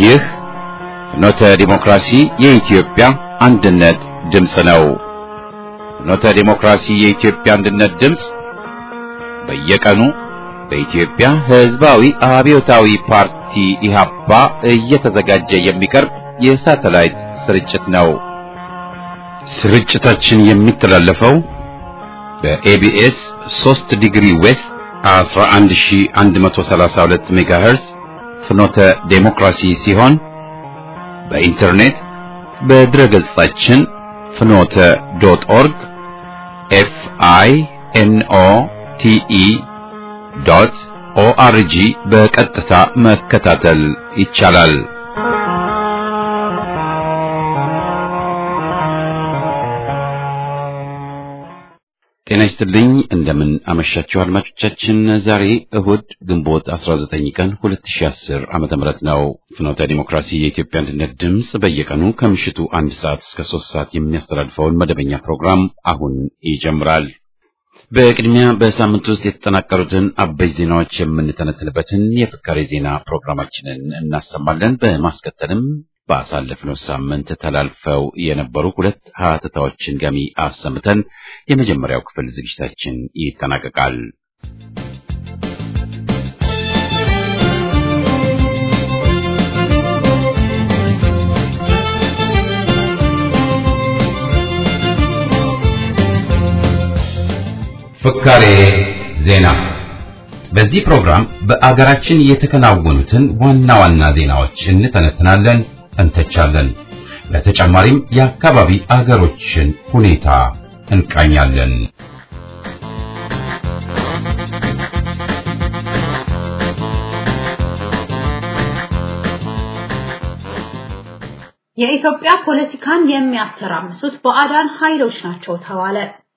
ይህ ፍኖተ ዲሞክራሲ የኢትዮጵያ አንድነት ድምፅ ነው። ፍኖተ ዲሞክራሲ የኢትዮጵያ አንድነት ድምፅ በየቀኑ በኢትዮጵያ ሕዝባዊ አብዮታዊ ፓርቲ ኢህአፓ እየተዘጋጀ የሚቀርብ የሳተላይት ስርጭት ነው። ስርጭታችን የሚተላለፈው በኤቢኤስ 3 ዲግሪ ዌስት 11132 ሜጋሄርዝ ፍኖተ ዴሞክራሲ ሲሆን በኢንተርኔት በድረ ገጻችን ፍኖተ ዶት ኦርግ ኤፍ አይ ኤን ኦ ቲ ኢ ዶት ኦአርጂ በቀጥታ መከታተል ይቻላል። ጤና ይስጥልኝ። እንደምን አመሻችሁ አድማጮቻችን። ዛሬ እሁድ ግንቦት 19 ቀን 2010 ዓመተ ምህረት ነው። ፍኖተ ዲሞክራሲ የኢትዮጵያ አንድነት ድምፅ በየቀኑ ከምሽቱ አንድ ሰዓት እስከ ሶስት ሰዓት የሚያስተላልፈውን መደበኛ ፕሮግራም አሁን ይጀምራል። በቅድሚያ በሳምንት ውስጥ የተጠናቀሩትን አበይት ዜናዎች የምንተነትንበትን የፍካሬ ዜና ፕሮግራማችንን እናሰማለን። በማስከተልም ባሳለፍነው ሳምንት ተላልፈው የነበሩ ሁለት ሀተታዎችን ገሚ አሰምተን የመጀመሪያው ክፍል ዝግጅታችን ይጠናቀቃል። ፍካሬ ዜና በዚህ ፕሮግራም በአገራችን የተከናወኑትን ዋና ዋና ዜናዎች እንተነትናለን እንተቻለን። በተጨማሪም የአካባቢ አገሮችን ሁኔታ እንቃኛለን። የኢትዮጵያ ፖለቲካን የሚያተራምሱት ባዕዳን ኃይሎች ናቸው ተባለ።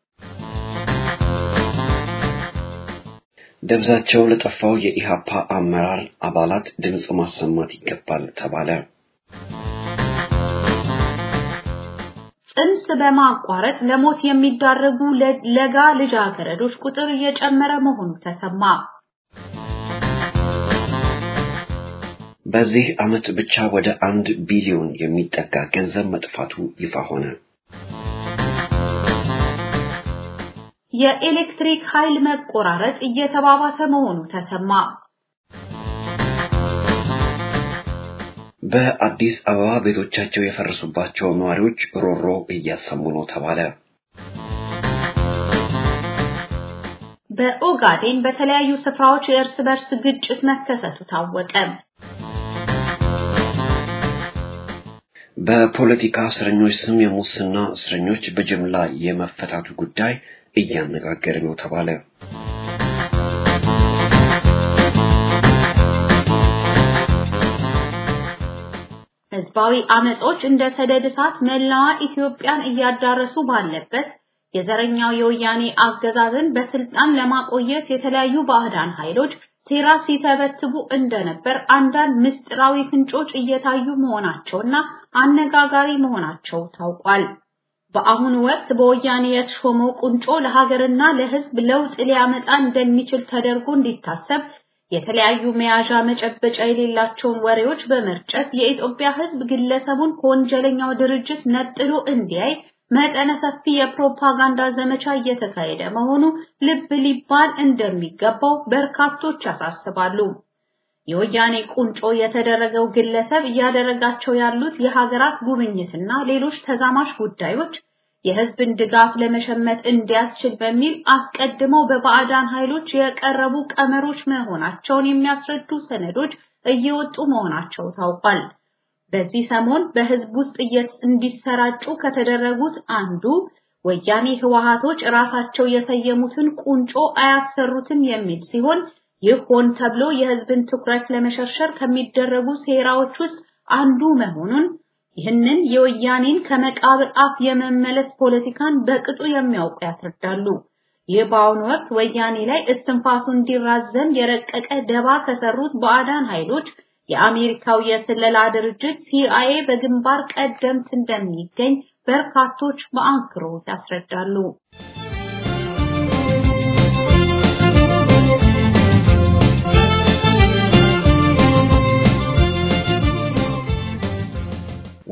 ደብዛቸው ለጠፋው የኢሃፓ አመራር አባላት ድምፅ ማሰማት ይገባል ተባለ። ጽንስ በማቋረጥ ለሞት የሚዳረጉ ለጋ ልጃገረዶች ቁጥር እየጨመረ መሆኑ ተሰማ። በዚህ ዓመት ብቻ ወደ አንድ ቢሊዮን የሚጠጋ ገንዘብ መጥፋቱ ይፋ ሆነ። የኤሌክትሪክ ኃይል መቆራረጥ እየተባባሰ መሆኑ ተሰማ። በአዲስ አበባ ቤቶቻቸው የፈረሱባቸው ነዋሪዎች ሮሮ እያሰሙ ነው ተባለ። በኦጋዴን በተለያዩ ስፍራዎች የእርስ በርስ ግጭት መከሰቱ ታወቀ። በፖለቲካ እስረኞች ስም የሙስና እስረኞች በጅምላ የመፈታቱ ጉዳይ እያነጋገረ ነው ተባለ። ህዝባዊ አመጾች እንደ ሰደድ እሳት መላዋ ኢትዮጵያን እያዳረሱ ባለበት የዘረኛው የወያኔ አገዛዝን በስልጣን ለማቆየት የተለያዩ ባዕዳን ኃይሎች ሴራ ሲተበትቡ እንደነበር አንዳንድ ምስጢራዊ ፍንጮች እየታዩ መሆናቸውና አነጋጋሪ መሆናቸው ታውቋል። በአሁኑ ወቅት በወያኔ የተሾመው ቁንጮ ለሀገርና ለህዝብ ለውጥ ሊያመጣ እንደሚችል ተደርጎ እንዲታሰብ የተለያዩ መያዣ መጨበጫ የሌላቸውን ወሬዎች በመርጨት የኢትዮጵያ ህዝብ ግለሰቡን ከወንጀለኛው ድርጅት ነጥሎ እንዲያይ መጠነ ሰፊ የፕሮፓጋንዳ ዘመቻ እየተካሄደ መሆኑ ልብ ሊባል እንደሚገባው በርካቶች ያሳስባሉ። የወያኔ ቁንጮ የተደረገው ግለሰብ እያደረጋቸው ያሉት የሀገራት ጉብኝትና ሌሎች ተዛማሽ ጉዳዮች የህዝብን ድጋፍ ለመሸመት እንዲያስችል በሚል አስቀድመው በባዕዳን ኃይሎች የቀረቡ ቀመሮች መሆናቸውን የሚያስረዱ ሰነዶች እየወጡ መሆናቸው ታውቋል። በዚህ ሰሞን በህዝብ ውስጥ እንዲሰራጩ ከተደረጉት አንዱ ወያኔ ህወሃቶች ራሳቸው የሰየሙትን ቁንጮ አያሰሩትም የሚል ሲሆን ይህ ሆን ተብሎ የህዝብን ትኩረት ለመሸርሸር ከሚደረጉ ሴራዎች ውስጥ አንዱ መሆኑን ይህንን የወያኔን ከመቃብር አፍ የመመለስ ፖለቲካን በቅጡ የሚያውቁ ያስረዳሉ። ይህ በአሁኑ ወቅት ወያኔ ላይ እስትንፋሱ እንዲራዘም የረቀቀ ደባ ከሰሩት ባዕዳን ኃይሎች የአሜሪካው የስለላ ድርጅት ሲአይኤ በግንባር ቀደምት እንደሚገኝ በርካቶች በአንክሮ ያስረዳሉ።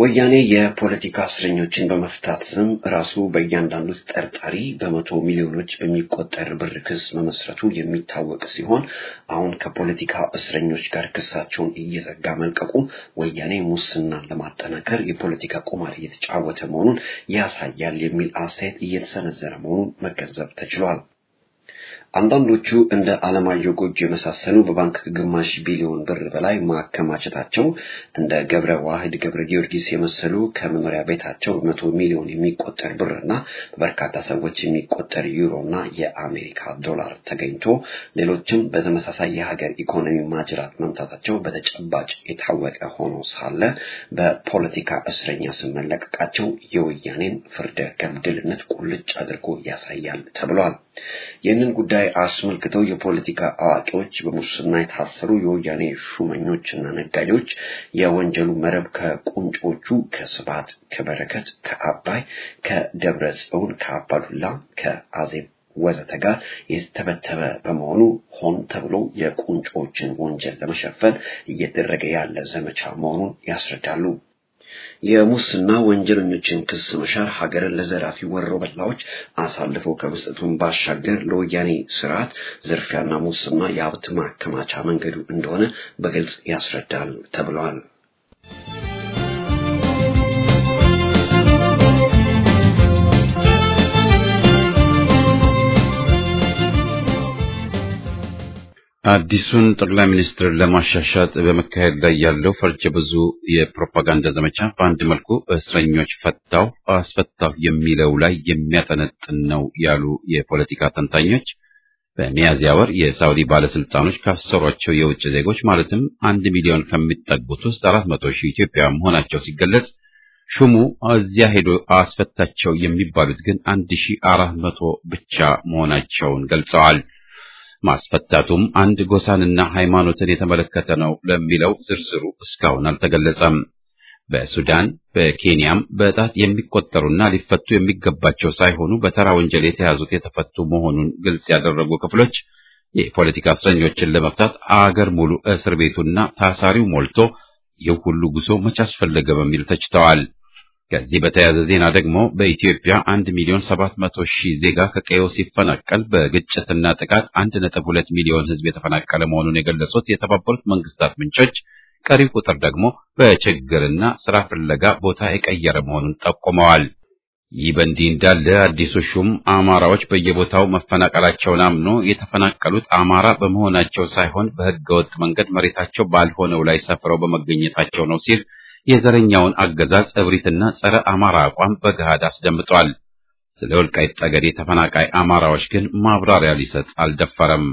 ወያኔ የፖለቲካ እስረኞችን በመፍታት ስም ራሱ በእያንዳንዱ ተጠርጣሪ በመቶ ሚሊዮኖች በሚቆጠር ብር ክስ መመስረቱ የሚታወቅ ሲሆን አሁን ከፖለቲካ እስረኞች ጋር ክሳቸውን እየዘጋ መልቀቁ ወያኔ ሙስናን ለማጠናከር የፖለቲካ ቁማር እየተጫወተ መሆኑን ያሳያል የሚል አስተያየት እየተሰነዘረ መሆኑን መገንዘብ ተችሏል። አንዳንዶቹ እንደ አለማየሁ ጎጆ የመሳሰሉ በባንክ ግማሽ ቢሊዮን ብር በላይ ማከማቸታቸው እንደ ገብረ ዋህድ ገብረ ጊዮርጊስ የመሰሉ ከመኖሪያ ቤታቸው በመቶ ሚሊዮን የሚቆጠር ብርና በበርካታ ሰዎች የሚቆጠር ዩሮና የአሜሪካ ዶላር ተገኝቶ ሌሎችም በተመሳሳይ የሀገር ኢኮኖሚ ማጅራት መምታታቸው በተጨባጭ የታወቀ ሆኖ ሳለ በፖለቲካ እስረኛ ስም መለቀቃቸው የወያኔን ፍርደ ገምድልነት ቁልጭ አድርጎ ያሳያል ተብሏል። ይህንን ጉዳይ አስመልክተው የፖለቲካ አዋቂዎች በሙስና የታሰሩ የወያኔ ሹመኞችና ነጋዴዎች የወንጀሉ መረብ ከቁንጮቹ ከስብሐት፣ ከበረከት፣ ከአባይ፣ ከደብረ ጽዮን፣ ከአባዱላ፣ ከአዜብ ወዘተ ጋር የተተበተበ በመሆኑ ሆን ተብሎ የቁንጮችን ወንጀል ለመሸፈን እየተደረገ ያለ ዘመቻ መሆኑን ያስረዳሉ። የሙስና ወንጀለኞችን ክስ መሻር ሀገርን ለዘራፊ ወሮ በላዎች አሳልፈው ከመስጠቱን ባሻገር ለወያኔ ስርዓት ዝርፊያና ሙስና የሀብት ማከማቻ መንገዱ እንደሆነ በግልጽ ያስረዳል ተብለዋል። አዲሱን ጠቅላይ ሚኒስትር ለማሻሻጥ በመካሄድ ላይ ያለው ፈርጀ ብዙ የፕሮፓጋንዳ ዘመቻ በአንድ መልኩ እስረኞች ፈታው አስፈታው የሚለው ላይ የሚያጠነጥን ነው ያሉ የፖለቲካ ተንታኞች በሚያዝያ ወር የሳውዲ ባለስልጣኖች ካሰሯቸው የውጭ ዜጎች ማለትም አንድ ሚሊዮን ከሚጠጉት ውስጥ አራት መቶ ሺህ ኢትዮጵያውያን መሆናቸው ሲገለጽ ሹሙ እዚያ ሄዶ አስፈታቸው የሚባሉት ግን አንድ ሺህ አራት መቶ ብቻ መሆናቸውን ገልጸዋል። ማስፈታቱም አንድ ጎሳንና ሃይማኖትን የተመለከተ ነው ለሚለው ዝርዝሩ እስካሁን አልተገለጸም። በሱዳን በኬንያም በጣት የሚቆጠሩና ሊፈቱ የሚገባቸው ሳይሆኑ በተራ ወንጀል የተያዙት የተፈቱ መሆኑን ግልጽ ያደረጉ ክፍሎች የፖለቲካ እስረኞችን ለመፍታት አገር ሙሉ እስር ቤቱና ታሳሪው ሞልቶ ይህ ሁሉ ጉዞ መቼ አስፈለገ በሚል ተችተዋል። ከዚህ በተያያዘ ዜና ደግሞ በኢትዮጵያ አንድ ሚሊዮን ሰባት መቶ ሺህ ዜጋ ከቀየው ሲፈናቀል በግጭትና ጥቃት አንድ ነጥብ ሁለት ሚሊዮን ሕዝብ የተፈናቀለ መሆኑን የገለጹት የተባበሩት መንግስታት ምንጮች ቀሪው ቁጥር ደግሞ በችግርና ስራ ፍለጋ ቦታ የቀየረ መሆኑን ጠቁመዋል። ይህ በእንዲህ እንዳለ አዲሱ ሹም አማራዎች በየቦታው መፈናቀላቸውን አምኖ የተፈናቀሉት አማራ በመሆናቸው ሳይሆን በህገወጥ መንገድ መሬታቸው ባልሆነው ላይ ሰፍረው በመገኘታቸው ነው ሲል የዘረኛውን አገዛዝ እብሪትና ጸረ አማራ አቋም በገሃድ አስደምጧል። ስለ ወልቃይት ጠገዴ ተፈናቃይ አማራዎች ግን ማብራሪያ ሊሰጥ አልደፈረም።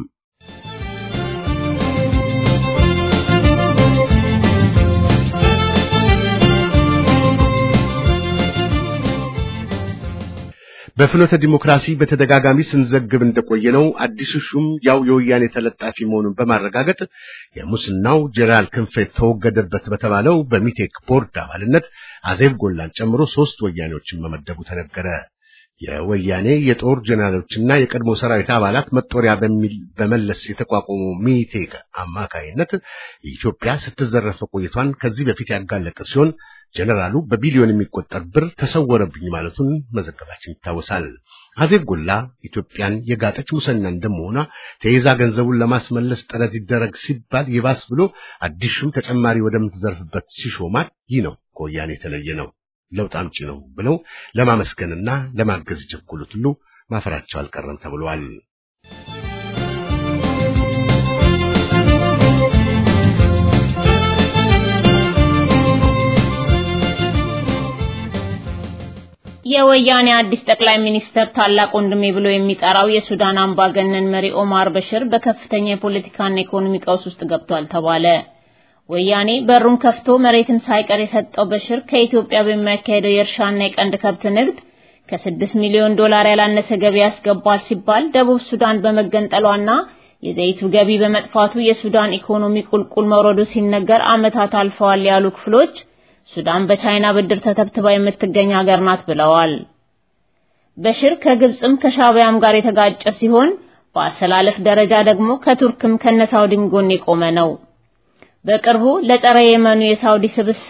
በፍኖተ ዲሞክራሲ በተደጋጋሚ ስንዘግብ እንደቆየ ነው። አዲሱ ሹም ያው የወያኔ ተለጣፊ መሆኑን በማረጋገጥ የሙስናው ጄኔራል ክንፈ ተወገደበት በተባለው በሚቴክ ቦርድ አባልነት አዜብ ጎላን ጨምሮ ሶስት ወያኔዎችን መመደቡ ተነገረ። የወያኔ የጦር ጄኔራሎችና የቀድሞ ሰራዊት አባላት መጦሪያ በሚል በመለስ የተቋቋመው ሚቴክ አማካይነት ኢትዮጵያ ስትዘረፈ ቆይቷን ከዚህ በፊት ያጋለጠ ሲሆን ጀነራሉ በቢሊዮን የሚቆጠር ብር ተሰወረብኝ ማለቱን መዘገባችን ይታወሳል። አዜብ ጎላ ኢትዮጵያን የጋጠች ሙሰኛ እንደመሆኗ ተይዛ ገንዘቡን ለማስመለስ ጥረት ይደረግ ሲባል ይባስ ብሎ አዲሱም ተጨማሪ ወደምትዘርፍበት ሲሾማት ይህ ነው ከወያኔ የተለየ ነው፣ ለውጥ አምጪ ነው ብለው ለማመስገንና ለማገዝ የቸኮሉት ሁሉ ማፈራቸው አልቀረም ተብሏል። የወያኔ አዲስ ጠቅላይ ሚኒስተር ታላቅ ወንድሜ ብሎ የሚጠራው የሱዳን አምባገነን መሪ ኦማር በሽር በከፍተኛ የፖለቲካና ኢኮኖሚ ቀውስ ውስጥ ገብቷል ተባለ። ወያኔ በሩን ከፍቶ መሬትን ሳይቀር የሰጠው በሽር ከኢትዮጵያ በሚያካሄደው የእርሻና የቀንድ ከብት ንግድ ከስድስት ሚሊዮን ዶላር ያላነሰ ገቢ ያስገባል ሲባል ደቡብ ሱዳን በመገንጠሏና የዘይቱ ገቢ በመጥፋቱ የሱዳን ኢኮኖሚ ቁልቁል መውረዱ ሲነገር ዓመታት አልፈዋል ያሉ ክፍሎች ሱዳን በቻይና ብድር ተተብትባ የምትገኝ ሀገር ናት ብለዋል። በሽር ከግብጽም ከሻቢያም ጋር የተጋጨ ሲሆን በአሰላለፍ ደረጃ ደግሞ ከቱርክም ከነሳውዲም ጎን የቆመ ነው። በቅርቡ ለጸረ የመኑ የሳውዲ ስብስብ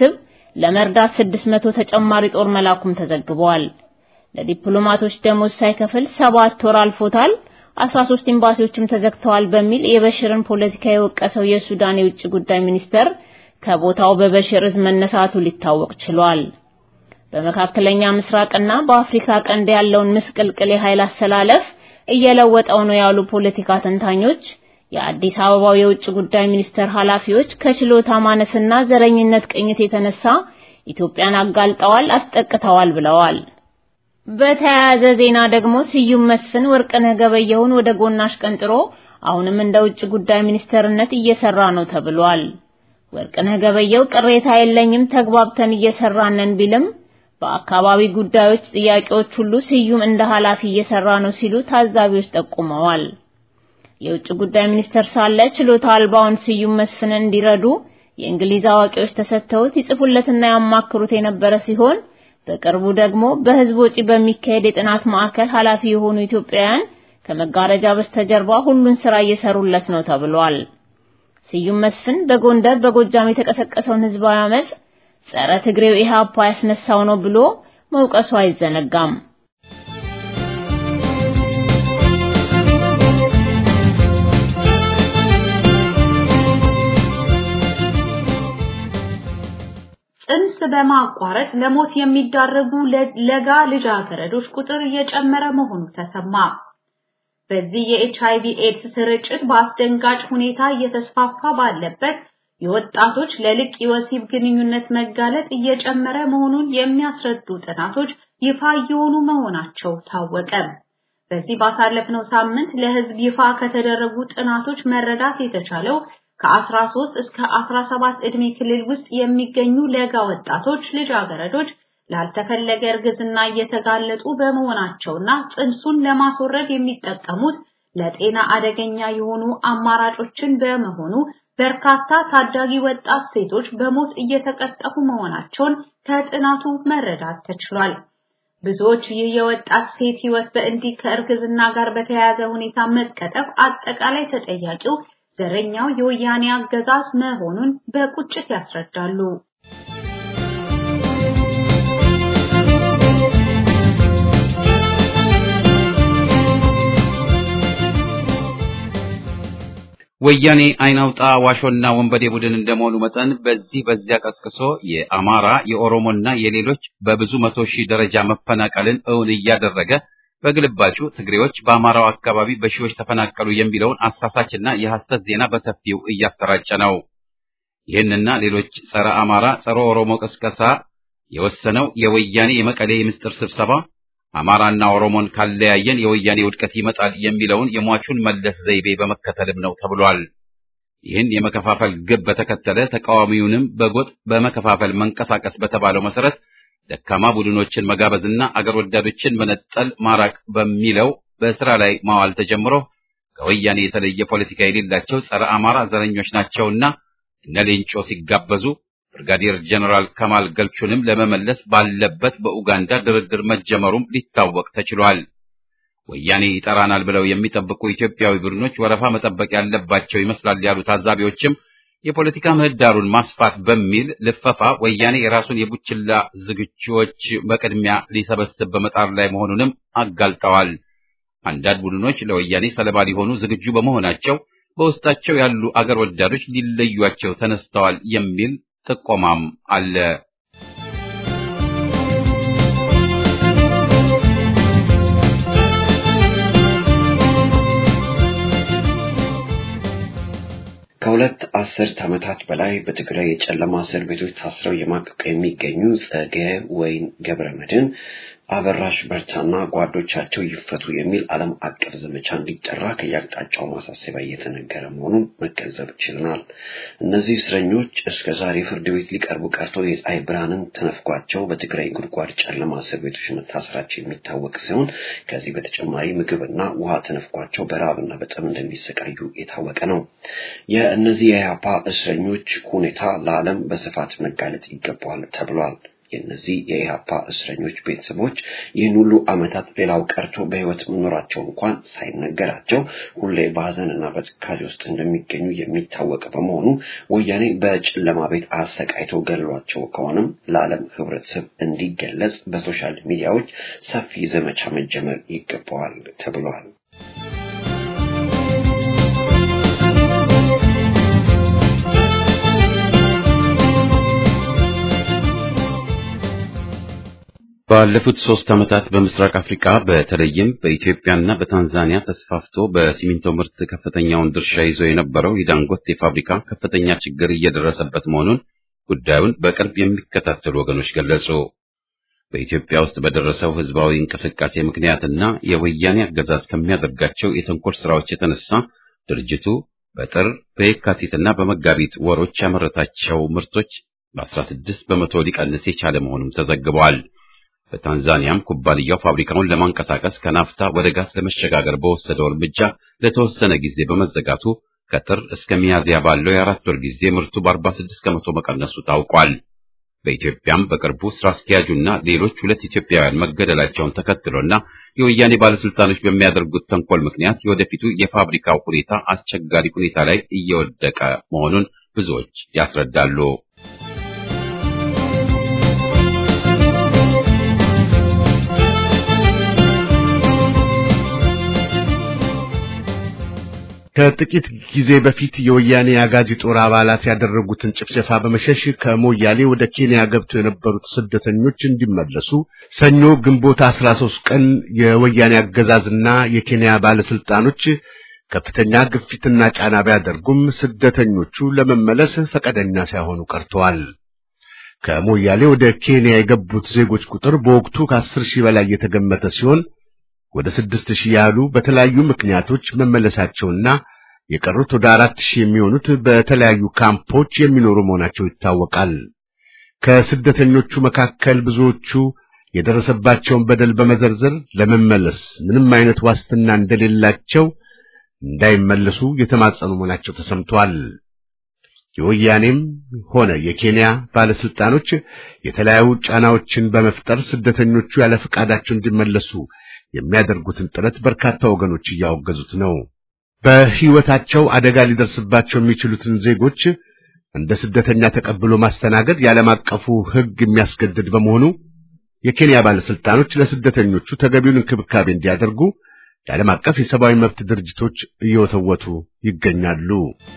ለመርዳት 600 ተጨማሪ ጦር መላኩም ተዘግቧል። ለዲፕሎማቶች ደሞዝ ሳይከፍል ሰባት ወር አልፎታል፣ 13 ኤምባሲዎችም ተዘግተዋል በሚል የበሽርን ፖለቲካ የወቀሰው የሱዳን የውጭ ጉዳይ ሚኒስተር ከቦታው በበሽር እዝ መነሳቱ ሊታወቅ ችሏል። በመካከለኛ ምስራቅና በአፍሪካ ቀንድ ያለውን ምስቅልቅል የኃይል አሰላለፍ እየለወጠው ነው ያሉ ፖለቲካ ተንታኞች የአዲስ አበባው የውጭ ጉዳይ ሚኒስቴር ኃላፊዎች ከችሎታ ማነስና ዘረኝነት ቅኝት የተነሳ ኢትዮጵያን አጋልጠዋል፣ አስጠቅተዋል ብለዋል። በተያያዘ ዜና ደግሞ ስዩም መስፍን ወርቅነህ ገበየሁን ወደ ጎናሽ ቀንጥሮ አሁንም እንደ ውጭ ጉዳይ ሚኒስተርነት እየሰራ ነው ተብሏል። ወርቅነህ ገበየሁ ቅሬታ የለኝም ተግባብተን እየሰራን ነን ቢልም በአካባቢ ጉዳዮች ጥያቄዎች ሁሉ ስዩም እንደ ኃላፊ እየሰራ ነው ሲሉ ታዛቢዎች ጠቁመዋል። የውጭ ጉዳይ ሚኒስተር ሳለ ችሎታ አልባውን ስዩም መስፍንን እንዲረዱ የእንግሊዝ አዋቂዎች ተሰጥተውት ይጽፉለትና ያማክሩት የነበረ ሲሆን በቅርቡ ደግሞ በህዝብ ወጪ በሚካሄድ የጥናት ማዕከል ኃላፊ የሆኑ ኢትዮጵያውያን ከመጋረጃ በስተጀርባ ሁሉን ስራ እየሰሩለት ነው ተብሏል። ስዩም መስፍን በጎንደር በጎጃም የተቀሰቀሰውን ህዝባዊ አመጽ ጸረ ትግሬው ኢህአፓ ያስነሳው ነው ብሎ መውቀሱ አይዘነጋም። ጽንስ በማቋረጥ ለሞት የሚዳረጉ ለጋ ልጃገረዶች ቁጥር እየጨመረ መሆኑ ተሰማ። በዚህ የኤችአይቪ ኤድስ ስርጭት በአስደንጋጭ ሁኔታ እየተስፋፋ ባለበት የወጣቶች ለልቅ የወሲብ ግንኙነት መጋለጥ እየጨመረ መሆኑን የሚያስረዱ ጥናቶች ይፋ እየሆኑ መሆናቸው ታወቀ። በዚህ ባሳለፍነው ሳምንት ለህዝብ ይፋ ከተደረጉ ጥናቶች መረዳት የተቻለው ከ13 እስከ 17 ዕድሜ ክልል ውስጥ የሚገኙ ለጋ ወጣቶች ልጃገረዶች ላልተፈለገ እርግዝና እየተጋለጡ በመሆናቸውና ጽንሱን ለማስወረድ የሚጠቀሙት ለጤና አደገኛ የሆኑ አማራጮችን በመሆኑ በርካታ ታዳጊ ወጣት ሴቶች በሞት እየተቀጠፉ መሆናቸውን ከጥናቱ መረዳት ተችሏል። ብዙዎች ይህ የወጣት ሴት ህይወት በእንዲህ ከእርግዝና ጋር በተያያዘ ሁኔታ መቀጠፍ አጠቃላይ ተጠያቂው ዘረኛው የወያኔ አገዛዝ መሆኑን በቁጭት ያስረዳሉ። ወያኔ አይናውጣ ዋሾና ወንበዴ ቡድን እንደመሆኑ መጠን በዚህ በዚያ ቀስቅሶ የአማራ የኦሮሞና የሌሎች በብዙ መቶ ሺህ ደረጃ መፈናቀልን እውን እያደረገ በግልባጩ ትግሬዎች በአማራው አካባቢ በሺዎች ተፈናቀሉ የሚለውን አሳሳችና የሐሰት ዜና በሰፊው እያሰራጨ ነው። ይህንና ሌሎች ጸረ አማራ፣ ጸረ ኦሮሞ ቅስቀሳ የወሰነው የወያኔ የመቀሌ የምስጢር ስብሰባ አማራና ኦሮሞን ካለያየን የወያኔ ውድቀት ይመጣል የሚለውን የሟቹን መለስ ዘይቤ በመከተልም ነው ተብሏል። ይህን የመከፋፈል ግብ በተከተለ ተቃዋሚውንም በጎጥ በመከፋፈል መንቀሳቀስ በተባለው መሰረት ደካማ ቡድኖችን መጋበዝና አገር ወዳዶችን መነጠል ማራቅ በሚለው በስራ ላይ ማዋል ተጀምሮ ከወያኔ የተለየ ፖለቲካ የሌላቸው ጸረ አማራ ዘረኞች ናቸውና እነ ሌንጮ ሲጋበዙ ብርጋዴር ጀነራል ከማል ገልቹንም ለመመለስ ባለበት በኡጋንዳ ድርድር መጀመሩም ሊታወቅ ተችሏል። ወያኔ ይጠራናል ብለው የሚጠብቁ ኢትዮጵያዊ ቡድኖች ወረፋ መጠበቅ ያለባቸው ይመስላል ያሉ ታዛቢዎችም የፖለቲካ ምህዳሩን ማስፋት በሚል ልፈፋ ወያኔ የራሱን የቡችላ ዝግጁዎች በቅድሚያ ሊሰበስብ በመጣር ላይ መሆኑንም አጋልጠዋል። አንዳንድ ቡድኖች ለወያኔ ሰለባ ሊሆኑ ዝግጁ በመሆናቸው በውስጣቸው ያሉ አገር ወዳዶች ሊለዩቸው ተነስተዋል የሚል ጥቆማም አለ። ከሁለት አስርት ዓመታት በላይ በትግራይ የጨለማ እስር ቤቶች ታስረው የማቀቁ የሚገኙ ጸገ ወይን ገብረ መድህን አበራሽ በርታና ጓዶቻቸው ይፈቱ የሚል ዓለም አቀፍ ዘመቻ እንዲጠራ ከየአቅጣጫው ማሳሰቢያ እየተነገረ መሆኑን መገንዘብ ችለናል። እነዚህ እስረኞች እስከ ዛሬ ፍርድ ቤት ሊቀርቡ ቀርቶ የፀሐይ ብርሃንን ተነፍጓቸው በትግራይ ጉድጓድ ጨለማ እስር ቤቶች መታሰራቸው የሚታወቅ ሲሆን ከዚህ በተጨማሪ ምግብና ውሃ ተነፍጓቸው በረሃብና በጠም እንደሚሰቃዩ የታወቀ ነው። የእነዚህ የኢህአፓ እስረኞች ሁኔታ ለዓለም በስፋት መጋለጥ ይገባዋል ተብሏል። የእነዚህ የኢህአፓ እስረኞች ቤተሰቦች ይህን ሁሉ ዓመታት ሌላው ቀርቶ በህይወት መኖራቸው እንኳን ሳይነገራቸው ሁሌ በሀዘንና በትካዜ ውስጥ እንደሚገኙ የሚታወቅ በመሆኑ ወያኔ በጨለማ ቤት አሰቃይቶ ገድሏቸው ከሆነም ለዓለም ህብረተሰብ እንዲገለጽ በሶሻል ሚዲያዎች ሰፊ ዘመቻ መጀመር ይገባዋል ተብሏል። ባለፉት ሶስት ዓመታት በምስራቅ አፍሪካ በተለይም በኢትዮጵያና በታንዛኒያ ተስፋፍቶ በሲሚንቶ ምርት ከፍተኛውን ድርሻ ይዞ የነበረው የዳንጎቴ ፋብሪካ ከፍተኛ ችግር እየደረሰበት መሆኑን ጉዳዩን በቅርብ የሚከታተሉ ወገኖች ገለጹ። በኢትዮጵያ ውስጥ በደረሰው ህዝባዊ እንቅስቃሴ ምክንያትና የወያኔ አገዛዝ ከሚያደርጋቸው የተንኮል ስራዎች የተነሳ ድርጅቱ በጥር በየካቲትና በመጋቢት ወሮች ያመረታቸው ምርቶች በ16 በመቶ ሊቀንስ የቻለ መሆኑም ተዘግቧል። በታንዛኒያም ኩባንያው ፋብሪካውን ለማንቀሳቀስ ከናፍታ ወደ ጋዝ ለመሸጋገር በወሰደው እርምጃ ለተወሰነ ጊዜ በመዘጋቱ ከጥር እስከ ሚያዝያ ባለው የአራት ወር ጊዜ ምርቱ በ46 ከመቶ መቀነሱ ታውቋል። በኢትዮጵያም በቅርቡ ስራ አስኪያጁና ሌሎች ሁለት ኢትዮጵያውያን መገደላቸውን ተከትሎና የወያኔ ባለስልጣኖች በሚያደርጉት ተንኮል ምክንያት የወደፊቱ የፋብሪካው ሁኔታ አስቸጋሪ ሁኔታ ላይ እየወደቀ መሆኑን ብዙዎች ያስረዳሉ። ከጥቂት ጊዜ በፊት የወያኔ አጋዚ ጦር አባላት ያደረጉትን ጭፍጨፋ በመሸሽ ከሞያሌ ወደ ኬንያ ገብተው የነበሩት ስደተኞች እንዲመለሱ ሰኞ ግንቦት 13 ቀን የወያኔ አገዛዝና የኬንያ ባለስልጣኖች ከፍተኛ ግፊትና ጫና ቢያደርጉም ስደተኞቹ ለመመለስ ፈቃደኛ ሳይሆኑ ቀርተዋል። ከሞያሌ ወደ ኬንያ የገቡት ዜጎች ቁጥር በወቅቱ ከአስር ሺህ በላይ የተገመተ ሲሆን ወደ ስድስት ሺህ ያህሉ በተለያዩ ምክንያቶች መመለሳቸውና የቀሩት ወደ አራት ሺህ የሚሆኑት በተለያዩ ካምፖች የሚኖሩ መሆናቸው ይታወቃል። ከስደተኞቹ መካከል ብዙዎቹ የደረሰባቸውን በደል በመዘርዘር ለመመለስ ምንም አይነት ዋስትና እንደሌላቸው እንዳይመለሱ የተማጸኑ መሆናቸው ተሰምቷል። የወያኔም ሆነ የኬንያ ባለስልጣኖች የተለያዩ ጫናዎችን በመፍጠር ስደተኞቹ ያለ ፈቃዳቸው እንዲመለሱ የሚያደርጉትን ጥረት በርካታ ወገኖች እያወገዙት ነው። በሕይወታቸው አደጋ ሊደርስባቸው የሚችሉትን ዜጎች እንደ ስደተኛ ተቀብሎ ማስተናገድ የዓለም አቀፉ ሕግ የሚያስገድድ በመሆኑ የኬንያ ባለስልጣኖች ለስደተኞቹ ተገቢውን እንክብካቤ እንዲያደርጉ የዓለም አቀፍ የሰብአዊ መብት ድርጅቶች እየወተወቱ ይገኛሉ።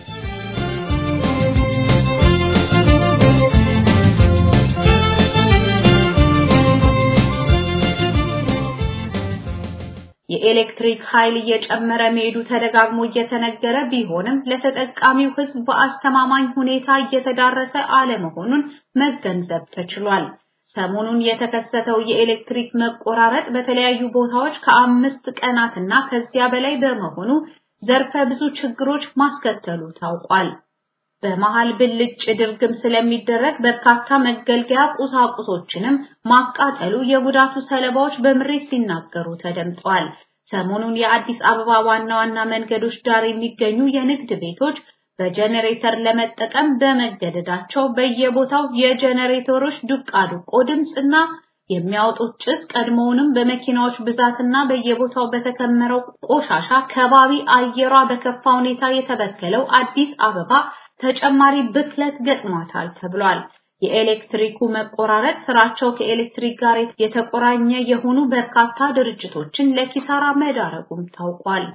የኤሌክትሪክ ኃይል እየጨመረ መሄዱ ተደጋግሞ እየተነገረ ቢሆንም ለተጠቃሚው ሕዝብ በአስተማማኝ ሁኔታ እየተዳረሰ አለመሆኑን መገንዘብ ተችሏል። ሰሞኑን የተከሰተው የኤሌክትሪክ መቆራረጥ በተለያዩ ቦታዎች ከአምስት ቀናትና ከዚያ በላይ በመሆኑ ዘርፈ ብዙ ችግሮች ማስከተሉ ታውቋል። በመሃል ብልጭ ድርግም ስለሚደረግ በርካታ መገልገያ ቁሳቁሶችንም ማቃጠሉ የጉዳቱ ሰለባዎች በምሬት ሲናገሩ ተደምጠዋል። ሰሞኑን የአዲስ አበባ ዋና ዋና መንገዶች ዳር የሚገኙ የንግድ ቤቶች በጀነሬተር ለመጠቀም በመገደዳቸው በየቦታው የጀነሬተሮች ዱቃዱቆ ድምፅና የሚያወጡት ጭስ ቀድሞውንም በመኪናዎች ብዛትና በየቦታው በተከመረው ቆሻሻ ከባቢ አየሯ በከፋ ሁኔታ የተበከለው አዲስ አበባ ተጨማሪ ብክለት ገጥሟታል ተብሏል። የኤሌክትሪኩ መቆራረጥ ስራቸው ከኤሌክትሪክ ጋር የተቆራኘ የሆኑ በርካታ ድርጅቶችን ለኪሳራ መዳረጉም ታውቋል።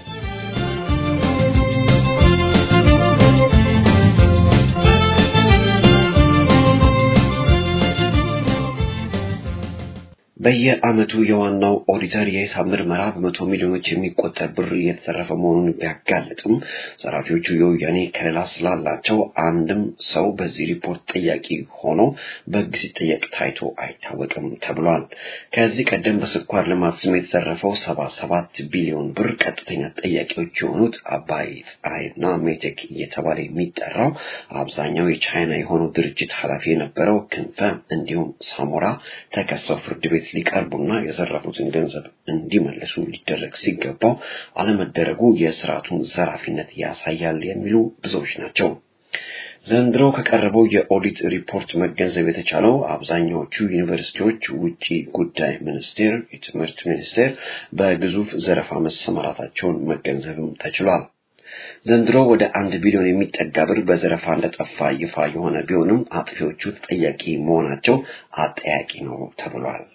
በየዓመቱ የዋናው ኦዲተር የሂሳብ ምርመራ በመቶ ሚሊዮኖች የሚቆጠር ብር እየተዘረፈ መሆኑን ቢያጋልጥም ዘራፊዎቹ የወያኔ ከለላ ስላላቸው አንድም ሰው በዚህ ሪፖርት ጠያቂ ሆኖ በሕግ ሲጠየቅ ታይቶ አይታወቅም ተብሏል። ከዚህ ቀደም በስኳር ልማት ስም የተዘረፈው ሰባ ሰባት ቢሊዮን ብር ቀጥተኛ ጠያቂዎች የሆኑት አባይ ፀሐይና ሜቴክ እየተባለ የሚጠራው አብዛኛው የቻይና የሆነው ድርጅት ኃላፊ የነበረው ክንፈ እንዲሁም ሳሞራ ተከሰው ፍርድ ቤት ሊቀርቡና የዘረፉትን ገንዘብ እንዲመልሱ ሊደረግ ሲገባው አለመደረጉ የስርዓቱን ዘራፊነት ያሳያል የሚሉ ብዙዎች ናቸው። ዘንድሮ ከቀረበው የኦዲት ሪፖርት መገንዘብ የተቻለው አብዛኛዎቹ ዩኒቨርሲቲዎች ውጪ ጉዳይ ሚኒስቴር፣ የትምህርት ሚኒስቴር በግዙፍ ዘረፋ መሰማራታቸውን መገንዘብም ተችሏል። ዘንድሮ ወደ አንድ ቢሊዮን የሚጠጋ ብር በዘረፋ እንደጠፋ ይፋ የሆነ ቢሆንም አጥፊዎቹ ተጠያቂ መሆናቸው አጠያቂ ነው ተብሏል።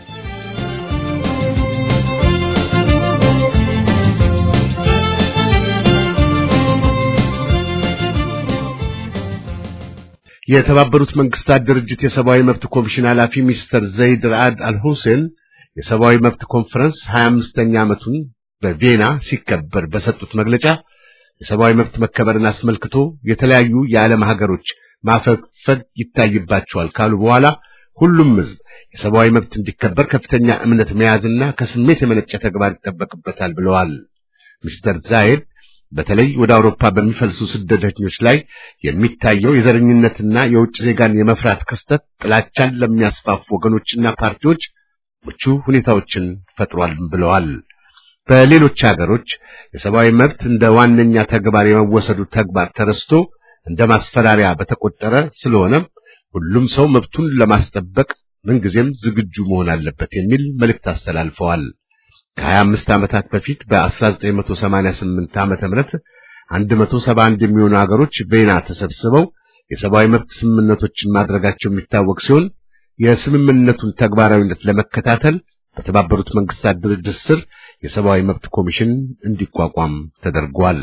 የተባበሩት መንግስታት ድርጅት የሰብአዊ መብት ኮሚሽን ኃላፊ ሚስተር ዘይድ ራአድ አልሁሴን የሰብአዊ መብት ኮንፈረንስ 25ኛ ዓመቱን በቪየና ሲከበር በሰጡት መግለጫ የሰብአዊ መብት መከበርን አስመልክቶ የተለያዩ የዓለም ሀገሮች ማፈግፈግ ይታይባቸዋል ካሉ በኋላ ሁሉም ሕዝብ የሰብአዊ መብት እንዲከበር ከፍተኛ እምነት መያዝና ከስሜት የመነጨ ተግባር ይጠበቅበታል ብለዋል። ሚስተር ዛይድ በተለይ ወደ አውሮፓ በሚፈልሱ ስደተኞች ላይ የሚታየው የዘረኝነትና የውጭ ዜጋን የመፍራት ክስተት ጥላቻን ለሚያስፋፉ ወገኖችና ፓርቲዎች ምቹ ሁኔታዎችን ፈጥሯል ብለዋል። በሌሎች ሀገሮች የሰብአዊ መብት እንደ ዋነኛ ተግባር የመወሰዱ ተግባር ተረስቶ እንደ ማስፈራሪያ በተቆጠረ ስለሆነም ሁሉም ሰው መብቱን ለማስጠበቅ ምንጊዜም ዝግጁ መሆን አለበት የሚል መልእክት አስተላልፈዋል። ከ25 ዓመታት በፊት በ1988 ዓመተ ምህረት 171 የሚሆኑ ሀገሮች ቬና ተሰብስበው የሰብአዊ መብት ስምምነቶችን ማድረጋቸው የሚታወቅ ሲሆን የስምምነቱን ተግባራዊነት ለመከታተል በተባበሩት መንግስታት ድርጅት ስር የሰብአዊ መብት ኮሚሽን እንዲቋቋም ተደርጓል።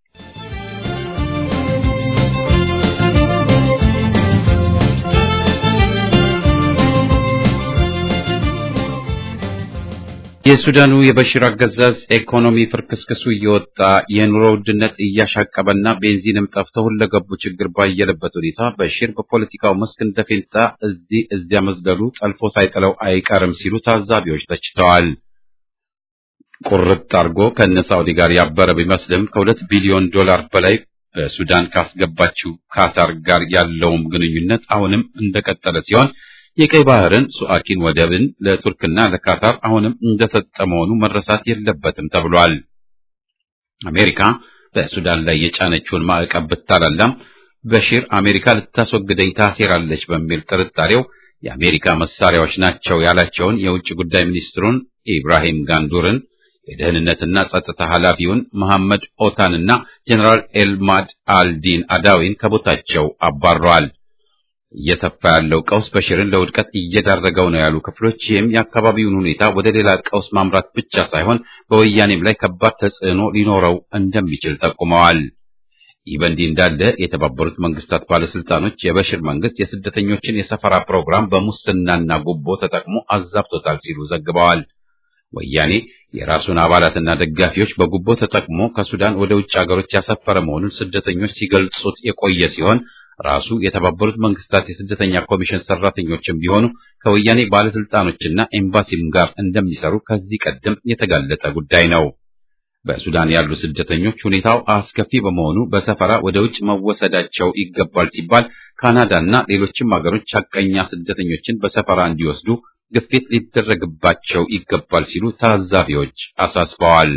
የሱዳኑ የበሽር አገዛዝ ኢኮኖሚ ፍርክስክሱ እየወጣ የኑሮ ውድነት እያሻቀበና ቤንዚንም ጠፍቶ ሁለገቡ ችግር ባየለበት ሁኔታ በሽር በፖለቲካው መስክ እንደ ፌንጣ እዚህ እዚያ መዝለሉ ጠልፎ ሳይጥለው አይቀርም ሲሉ ታዛቢዎች ተችተዋል። ቁርጥ አድርጎ ከነ ሳውዲ ጋር ያበረ ቢመስልም ከሁለት ቢሊዮን ዶላር በላይ በሱዳን ካስገባችው ካታር ጋር ያለውም ግንኙነት አሁንም እንደቀጠለ ሲሆን የቀይ ባህርን ሱአኪን ወደብን ለቱርክና ለካታር አሁንም እንደሰጠ መሆኑ መረሳት የለበትም ተብሏል። አሜሪካ በሱዳን ላይ የጫነችውን ማዕቀብ ብታላላም በሺር አሜሪካ ልታስወግደኝ ታሴራለች በሚል ጥርጣሬው የአሜሪካ መሳሪያዎች ናቸው ያላቸውን የውጭ ጉዳይ ሚኒስትሩን ኢብራሂም ጋንዱርን የደህንነትና ጸጥታ ኃላፊውን መሐመድ ኦታንና ጀነራል ኤልማድ አልዲን አዳዊን ከቦታቸው አባረዋል። እየሰፋ ያለው ቀውስ በሽርን ለውድቀት እየዳረገው ነው ያሉ ክፍሎች ይህም የአካባቢውን ሁኔታ ወደ ሌላ ቀውስ ማምራት ብቻ ሳይሆን በወያኔም ላይ ከባድ ተጽዕኖ ሊኖረው እንደሚችል ጠቁመዋል። ይህ በእንዲህ እንዳለ የተባበሩት መንግስታት ባለስልጣኖች የበሽር መንግስት የስደተኞችን የሰፈራ ፕሮግራም በሙስናና ጉቦ ተጠቅሞ አዛብቶታል ሲሉ ዘግበዋል። ወያኔ የራሱን አባላትና ደጋፊዎች በጉቦ ተጠቅሞ ከሱዳን ወደ ውጭ ሀገሮች ያሰፈረ መሆኑን ስደተኞች ሲገልጹት የቆየ ሲሆን ራሱ የተባበሩት መንግስታት የስደተኛ ኮሚሽን ሰራተኞችም ቢሆኑ ከወያኔ ባለስልጣኖችና ኤምባሲም ጋር እንደሚሰሩ ከዚህ ቀደም የተጋለጠ ጉዳይ ነው። በሱዳን ያሉ ስደተኞች ሁኔታው አስከፊ በመሆኑ በሰፈራ ወደ ውጭ መወሰዳቸው ይገባል ሲባል ካናዳና ሌሎችም ሀገሮች ሐቀኛ ስደተኞችን በሰፈራ እንዲወስዱ ግፊት ሊደረግባቸው ይገባል ሲሉ ታዛቢዎች አሳስበዋል።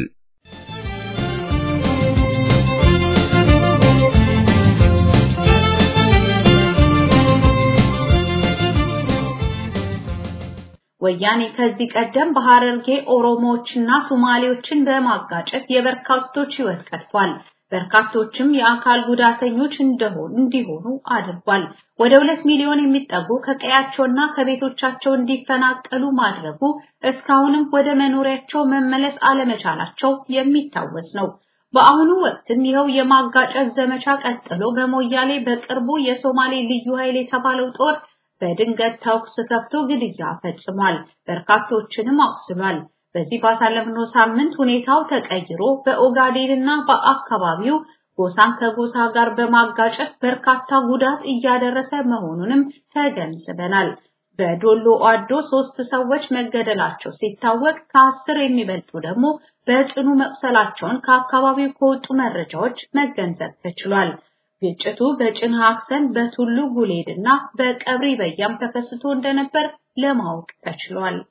ወያኔ ከዚህ ቀደም በሐረርጌ ኦሮሞዎችና ሶማሌዎችን በማጋጨት የበርካቶች ሕይወት ቀጥፏል። በርካቶችም የአካል ጉዳተኞች እንደሆኑ እንዲሆኑ አድርጓል። ወደ ሁለት ሚሊዮን የሚጠጉ ከቀያቸውና ከቤቶቻቸው እንዲፈናቀሉ ማድረጉ እስካሁንም ወደ መኖሪያቸው መመለስ አለመቻላቸው የሚታወስ ነው። በአሁኑ ወቅትም ይኸው የማጋጨት ዘመቻ ቀጥሎ በሞያሌ በቅርቡ የሶማሌ ልዩ ኃይል የተባለው ጦር በድንገት ተኩስ ከፍቶ ግድያ ፈጽሟል። በርካቶችንም አቁስሏል። በዚህ ባሳለፍነው ሳምንት ሁኔታው ተቀይሮ በኦጋዴንና በአካባቢው ጎሳን ከጎሳ ጋር በማጋጨት በርካታ ጉዳት እያደረሰ መሆኑንም ተገንዝበናል። በዶሎ አዶ ሶስት ሰዎች መገደላቸው ሲታወቅ ከአስር የሚበልጡ ደግሞ በጽኑ መቁሰላቸውን ከአካባቢው ከወጡ መረጃዎች መገንዘብ ተችሏል። ግጭቱ በጭን ሀክሰን በቱሉ ጉሌድ እና በቀብሪ በያም ተከስቶ እንደነበር ለማወቅ ተችሏል።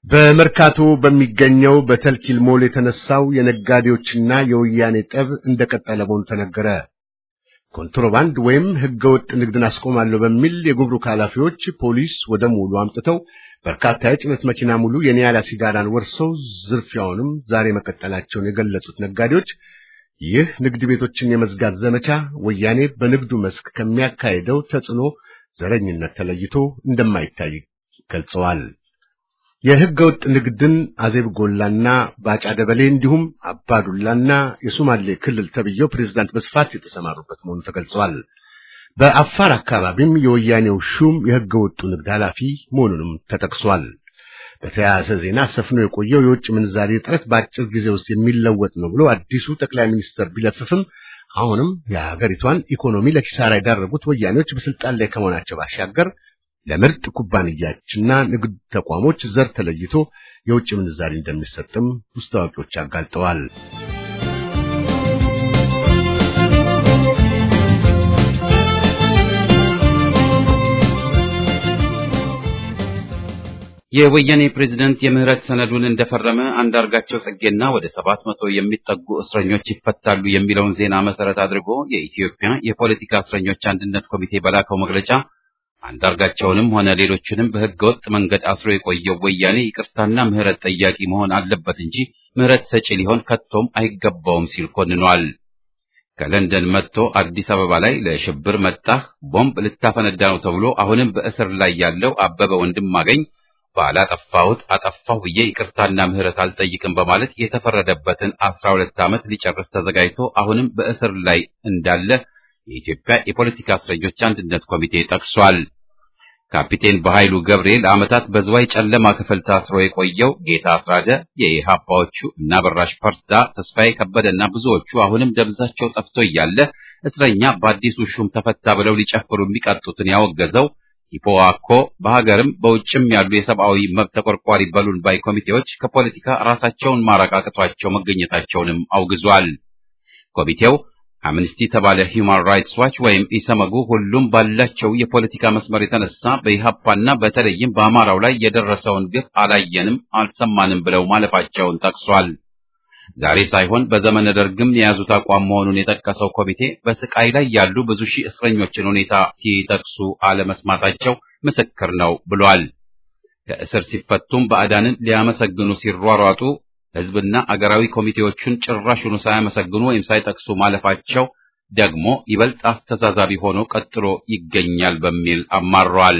በመርካቶ በሚገኘው በተልኪል ሞል የተነሳው የነጋዴዎችና የወያኔ ጠብ እንደቀጠለ መሆኑ ተነገረ። ኮንትሮባንድ ወይም ህገወጥ ንግድን አስቆማለሁ በሚል የጉምሩክ ኃላፊዎች ፖሊስ ወደ ሙሉ አምጥተው በርካታ የጭነት መኪና ሙሉ የኒያላ ሲጋራን ወርሰው ዝርፊያውንም ዛሬ መቀጠላቸውን የገለጹት ነጋዴዎች ይህ ንግድ ቤቶችን የመዝጋት ዘመቻ ወያኔ በንግዱ መስክ ከሚያካሄደው ተጽዕኖ ዘረኝነት ተለይቶ እንደማይታይ ገልጸዋል። የህገ ወጥ ንግድን አዜብ ጎላና ባጫ ደበሌ እንዲሁም አባዱላና የሶማሌ ክልል ተብየው ፕሬዝዳንት በስፋት የተሰማሩበት መሆኑ ተገልጿል። በአፋር አካባቢም የወያኔው ሹም የህገ ወጡ ንግድ ኃላፊ መሆኑንም ተጠቅሷል። በተያያዘ ዜና ሰፍኖ የቆየው የውጭ ምንዛሬ እጥረት በአጭር ጊዜ ውስጥ የሚለወጥ ነው ብሎ አዲሱ ጠቅላይ ሚኒስትር ቢለፍፍም አሁንም የሀገሪቷን ኢኮኖሚ ለኪሳራ የዳረጉት ወያኔዎች በስልጣን ላይ ከመሆናቸው ባሻገር ለምርጥ ኩባንያዎችና ንግድ ተቋሞች ዘር ተለይቶ የውጭ ምንዛሪ እንደሚሰጥም ውስጥ አዋቂዎች አጋልጠዋል። የወያኔ ፕሬዝደንት የምህረት ሰነዱን እንደፈረመ አንዳርጋቸው ጽጌና ወደ ሰባት መቶ የሚጠጉ እስረኞች ይፈታሉ የሚለውን ዜና መሰረት አድርጎ የኢትዮጵያ የፖለቲካ እስረኞች አንድነት ኮሚቴ በላከው መግለጫ አንዳርጋቸውንም ሆነ ሌሎችንም በህገወጥ መንገድ አስሮ የቆየው ወያኔ ይቅርታና ምህረት ጠያቂ መሆን አለበት እንጂ ምህረት ሰጪ ሊሆን ከቶም አይገባውም ሲል ኮንኗል። ከለንደን መጥቶ አዲስ አበባ ላይ ለሽብር መጣህ ቦምብ ልታፈነዳ ነው ተብሎ አሁንም በእስር ላይ ያለው አበበ ወንድማገኝ ባላጠፋሁት አጠፋሁ ብዬ ይቅርታና ምህረት አልጠይቅም በማለት የተፈረደበትን አስራ ሁለት ዓመት ሊጨርስ ተዘጋጅቶ አሁንም በእስር ላይ እንዳለ የኢትዮጵያ የፖለቲካ እስረኞች አንድነት ኮሚቴ ጠቅሷል። ካፒቴን በኃይሉ ገብሬ ለዓመታት በዝዋይ ጨለማ ክፍል ታስሮ የቆየው ጌታ አስራደ፣ የኢህአፓዎቹ እና በራሽ ፐርዳ፣ ተስፋዬ ከበደና ብዙዎቹ አሁንም ደብዛቸው ጠፍቶ እያለ እስረኛ በአዲሱ ሹም ተፈታ ብለው ሊጨፍሩ የሚቀጡትን ያወገዘው ኢፖዋኮ በሀገርም በውጭም ያሉ የሰብአዊ መብት ተቆርቋሪ በሉን ባይ ኮሚቴዎች ከፖለቲካ ራሳቸውን ማራቅ አቅቷቸው መገኘታቸውንም አውግዟል። ኮሚቴው አምነስቲ ተባለ ሂውማን ራይትስ ዋች ወይም ኢሰመጉ ሁሉም ባላቸው የፖለቲካ መስመር የተነሳ በኢህአፓና በተለይም በአማራው ላይ የደረሰውን ግፍ አላየንም አልሰማንም ብለው ማለፋቸውን ጠቅሷል። ዛሬ ሳይሆን በዘመነ ደርግም የያዙት አቋም መሆኑን የጠቀሰው ኮሚቴ በስቃይ ላይ ያሉ ብዙ ሺህ እስረኞችን ሁኔታ ሲጠቅሱ አለመስማታቸው ምስክር ነው ብሏል። ከእስር ሲፈቱም ባዕዳንን ሊያመሰግኑ ሲሯሯጡ ህዝብና አገራዊ ኮሚቴዎቹን ጭራሹኑ ሳያመሰግኑ ወይም ሳይጠቅሱ ማለፋቸው ደግሞ ይበልጥ አስተዛዛቢ ሆኖ ቀጥሎ ይገኛል በሚል አማሯል።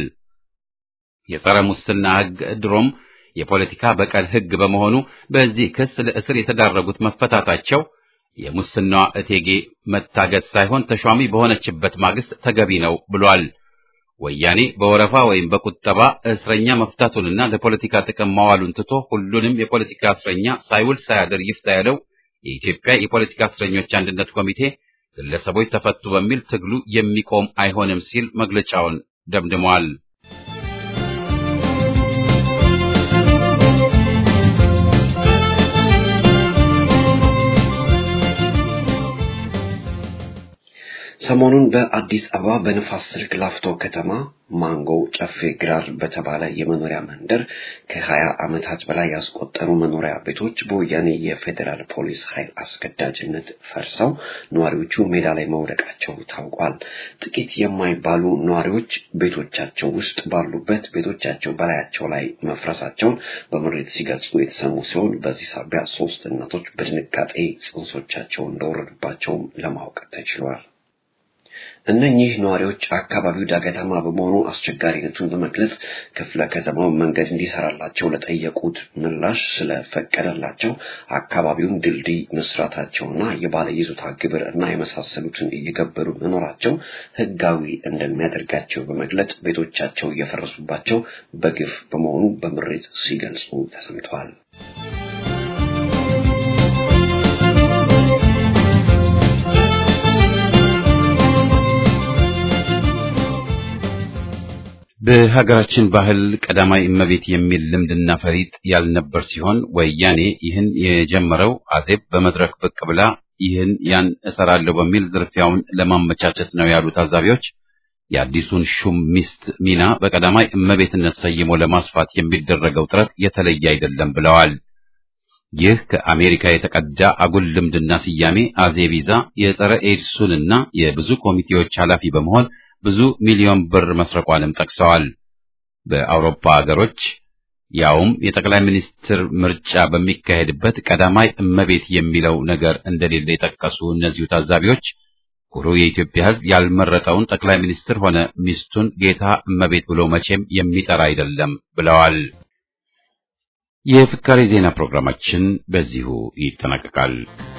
የጸረ ሙስና ህግ ድሮም የፖለቲካ በቀል ህግ በመሆኑ በዚህ ክስ ለእስር የተዳረጉት መፈታታቸው የሙስናዋ እቴጌ መታገት ሳይሆን ተሿሚ በሆነችበት ማግስት ተገቢ ነው ብሏል። ወያኔ በወረፋ ወይም በቁጠባ እስረኛ መፍታቱንና ለፖለቲካ ጥቅም ማዋሉን ትቶ ሁሉንም የፖለቲካ እስረኛ ሳይውል ሳያድር ይፍታ ያለው የኢትዮጵያ የፖለቲካ እስረኞች አንድነት ኮሚቴ ግለሰቦች ተፈቱ በሚል ትግሉ የሚቆም አይሆንም ሲል መግለጫውን ደምድሟል። ሰሞኑን በአዲስ አበባ በንፋስ ስልክ ላፍቶ ከተማ ማንጎ ጨፌ ግራር በተባለ የመኖሪያ መንደር ከሀያ ዓመታት በላይ ያስቆጠሩ መኖሪያ ቤቶች በወያኔ የፌዴራል ፖሊስ ኃይል አስገዳጅነት ፈርሰው ነዋሪዎቹ ሜዳ ላይ መውደቃቸው ታውቋል። ጥቂት የማይባሉ ነዋሪዎች ቤቶቻቸው ውስጥ ባሉበት ቤቶቻቸው በላያቸው ላይ መፍረሳቸውን በምሬት ሲገልጹ የተሰሙ ሲሆን በዚህ ሳቢያ ሶስት እናቶች በድንጋጤ ጽንሶቻቸው እንደወረዱባቸውም ለማወቅ ተችሏል። እነኚህ ነዋሪዎች አካባቢው ዳገታማ በመሆኑ አስቸጋሪነቱን በመግለጽ ክፍለ ከተማው መንገድ እንዲሰራላቸው ለጠየቁት ምላሽ ስለፈቀደላቸው አካባቢውን ድልድይ መስራታቸውና የባለ ይዞታ ግብር እና የመሳሰሉትን እየገበሩ መኖራቸው ሕጋዊ እንደሚያደርጋቸው በመግለጽ ቤቶቻቸው እየፈረሱባቸው በግፍ በመሆኑ በምሬት ሲገልጹ ተሰምተዋል። በሀገራችን ባህል ቀዳማይ እመቤት የሚል ልምድና ፈሪጥ ያልነበር ሲሆን ወያኔ ይህን የጀመረው አዜብ በመድረክ ብቅ ብላ ይህን ያን እሰራለሁ በሚል ዝርፊያውን ለማመቻቸት ነው ያሉ ታዛቢዎች የአዲሱን ሹም ሚስት ሚና በቀዳማይ እመቤትነት ሰይሞ ለማስፋት የሚደረገው ጥረት የተለየ አይደለም ብለዋል። ይህ ከአሜሪካ የተቀዳ አጉል ልምድና ስያሜ አዜቢዛ የጸረ ኤድሱንና የብዙ ኮሚቴዎች ኃላፊ በመሆን ብዙ ሚሊዮን ብር መስረቋንም ጠቅሰዋል። በአውሮፓ ሀገሮች ያውም የጠቅላይ ሚኒስትር ምርጫ በሚካሄድበት ቀዳማይ እመቤት የሚለው ነገር እንደሌለ የጠቀሱ እነዚሁ ታዛቢዎች ኩሩ የኢትዮጵያ ሕዝብ ያልመረጠውን ጠቅላይ ሚኒስትር ሆነ ሚስቱን ጌታ እመቤት ብሎ መቼም የሚጠራ አይደለም ብለዋል። የፍካሬ ዜና ፕሮግራማችን በዚሁ ይጠናቀቃል።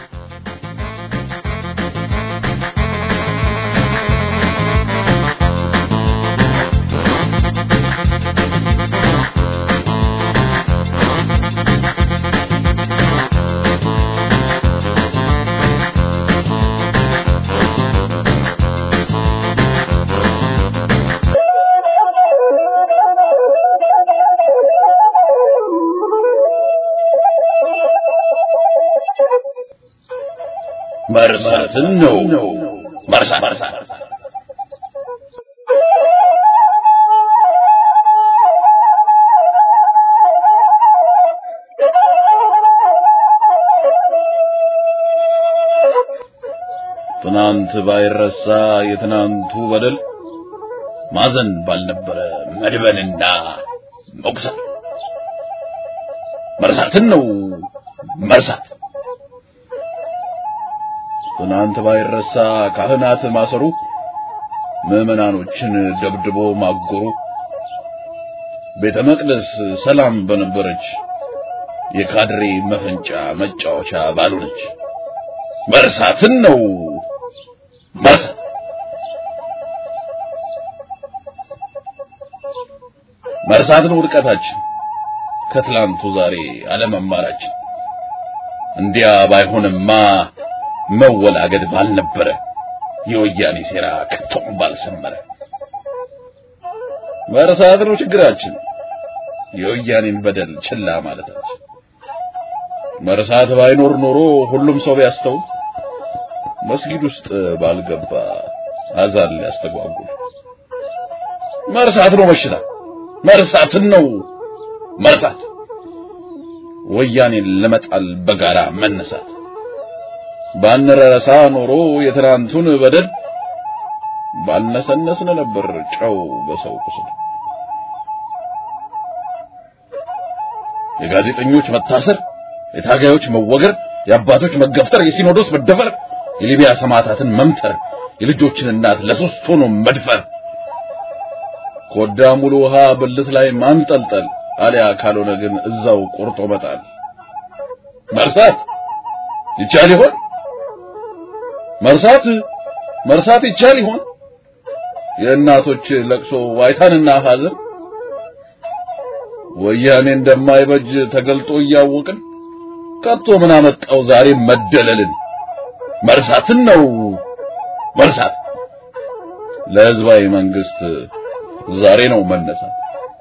መርሳትን ነው መርሳት ትናንት ባይረሳ የትናንቱ በደል ማዘን ባልነበረ መድበንና መቁሰል መርሳትን ነው መርሳት ትናንት ባይረሳ ካህናት ማሰሩ፣ ምዕመናኖችን ደብድቦ ማጎሩ፣ ቤተ መቅደስ ሰላም በነበረች የካድሬ መፈንጫ መጫወቻ ባልሆነች መርሳትን ነው መርሳት። መርሳትን ውድቀታችን ከትላንቱ ዛሬ አለመማራችን እንዲያ ባይሆንማ መወላገድ ባልነበረ የወያኔ ሴራ ከቶም ባልሰመረ። መርሳት ነው ችግራችን፣ የወያኔን በደል ችላ ማለታችን። መርሳት ባይኖር ኖሮ ሁሉም ሰው ቢያስተውል መስጊድ ውስጥ ባልገባ አዛን ሊያስተጓጉል። መርሳት ነው በሽታ፣ መርሳትን ነው መርሳት፣ ወያኔን ለመጣል በጋራ መነሳት ባንረሳ ኖሮ የትናንቱን በደል ባልነሰነስን ነበር ጨው በሰው ቁስል። የጋዜጠኞች መታሰር፣ የታጋዮች መወገር፣ የአባቶች መገፍተር፣ የሲኖዶስ መደፈር፣ የሊቢያ ሰማዕታትን መምተር፣ የልጆችን እናት ለሶስት ሆኖ መድፈር፣ ኮዳ ሙሉ ውሃ ብልት ላይ ማንጠልጠል፣ አሊያ ካልሆነ ግን እዛው ቆርጦ መጣል። መርሳት ይቻል ይሆን? መርሳት መርሳት ይቻል ይሆን? የእናቶች ለቅሶ ዋይታንና ሐዘን ወያኔ እንደማይበጅ ተገልጦ እያወቅን ከቶ ምን አመጣው ዛሬ መደለልን? መርሳትን ነው መርሳት። ለህዝባዊ መንግስት ዛሬ ነው መነሳት።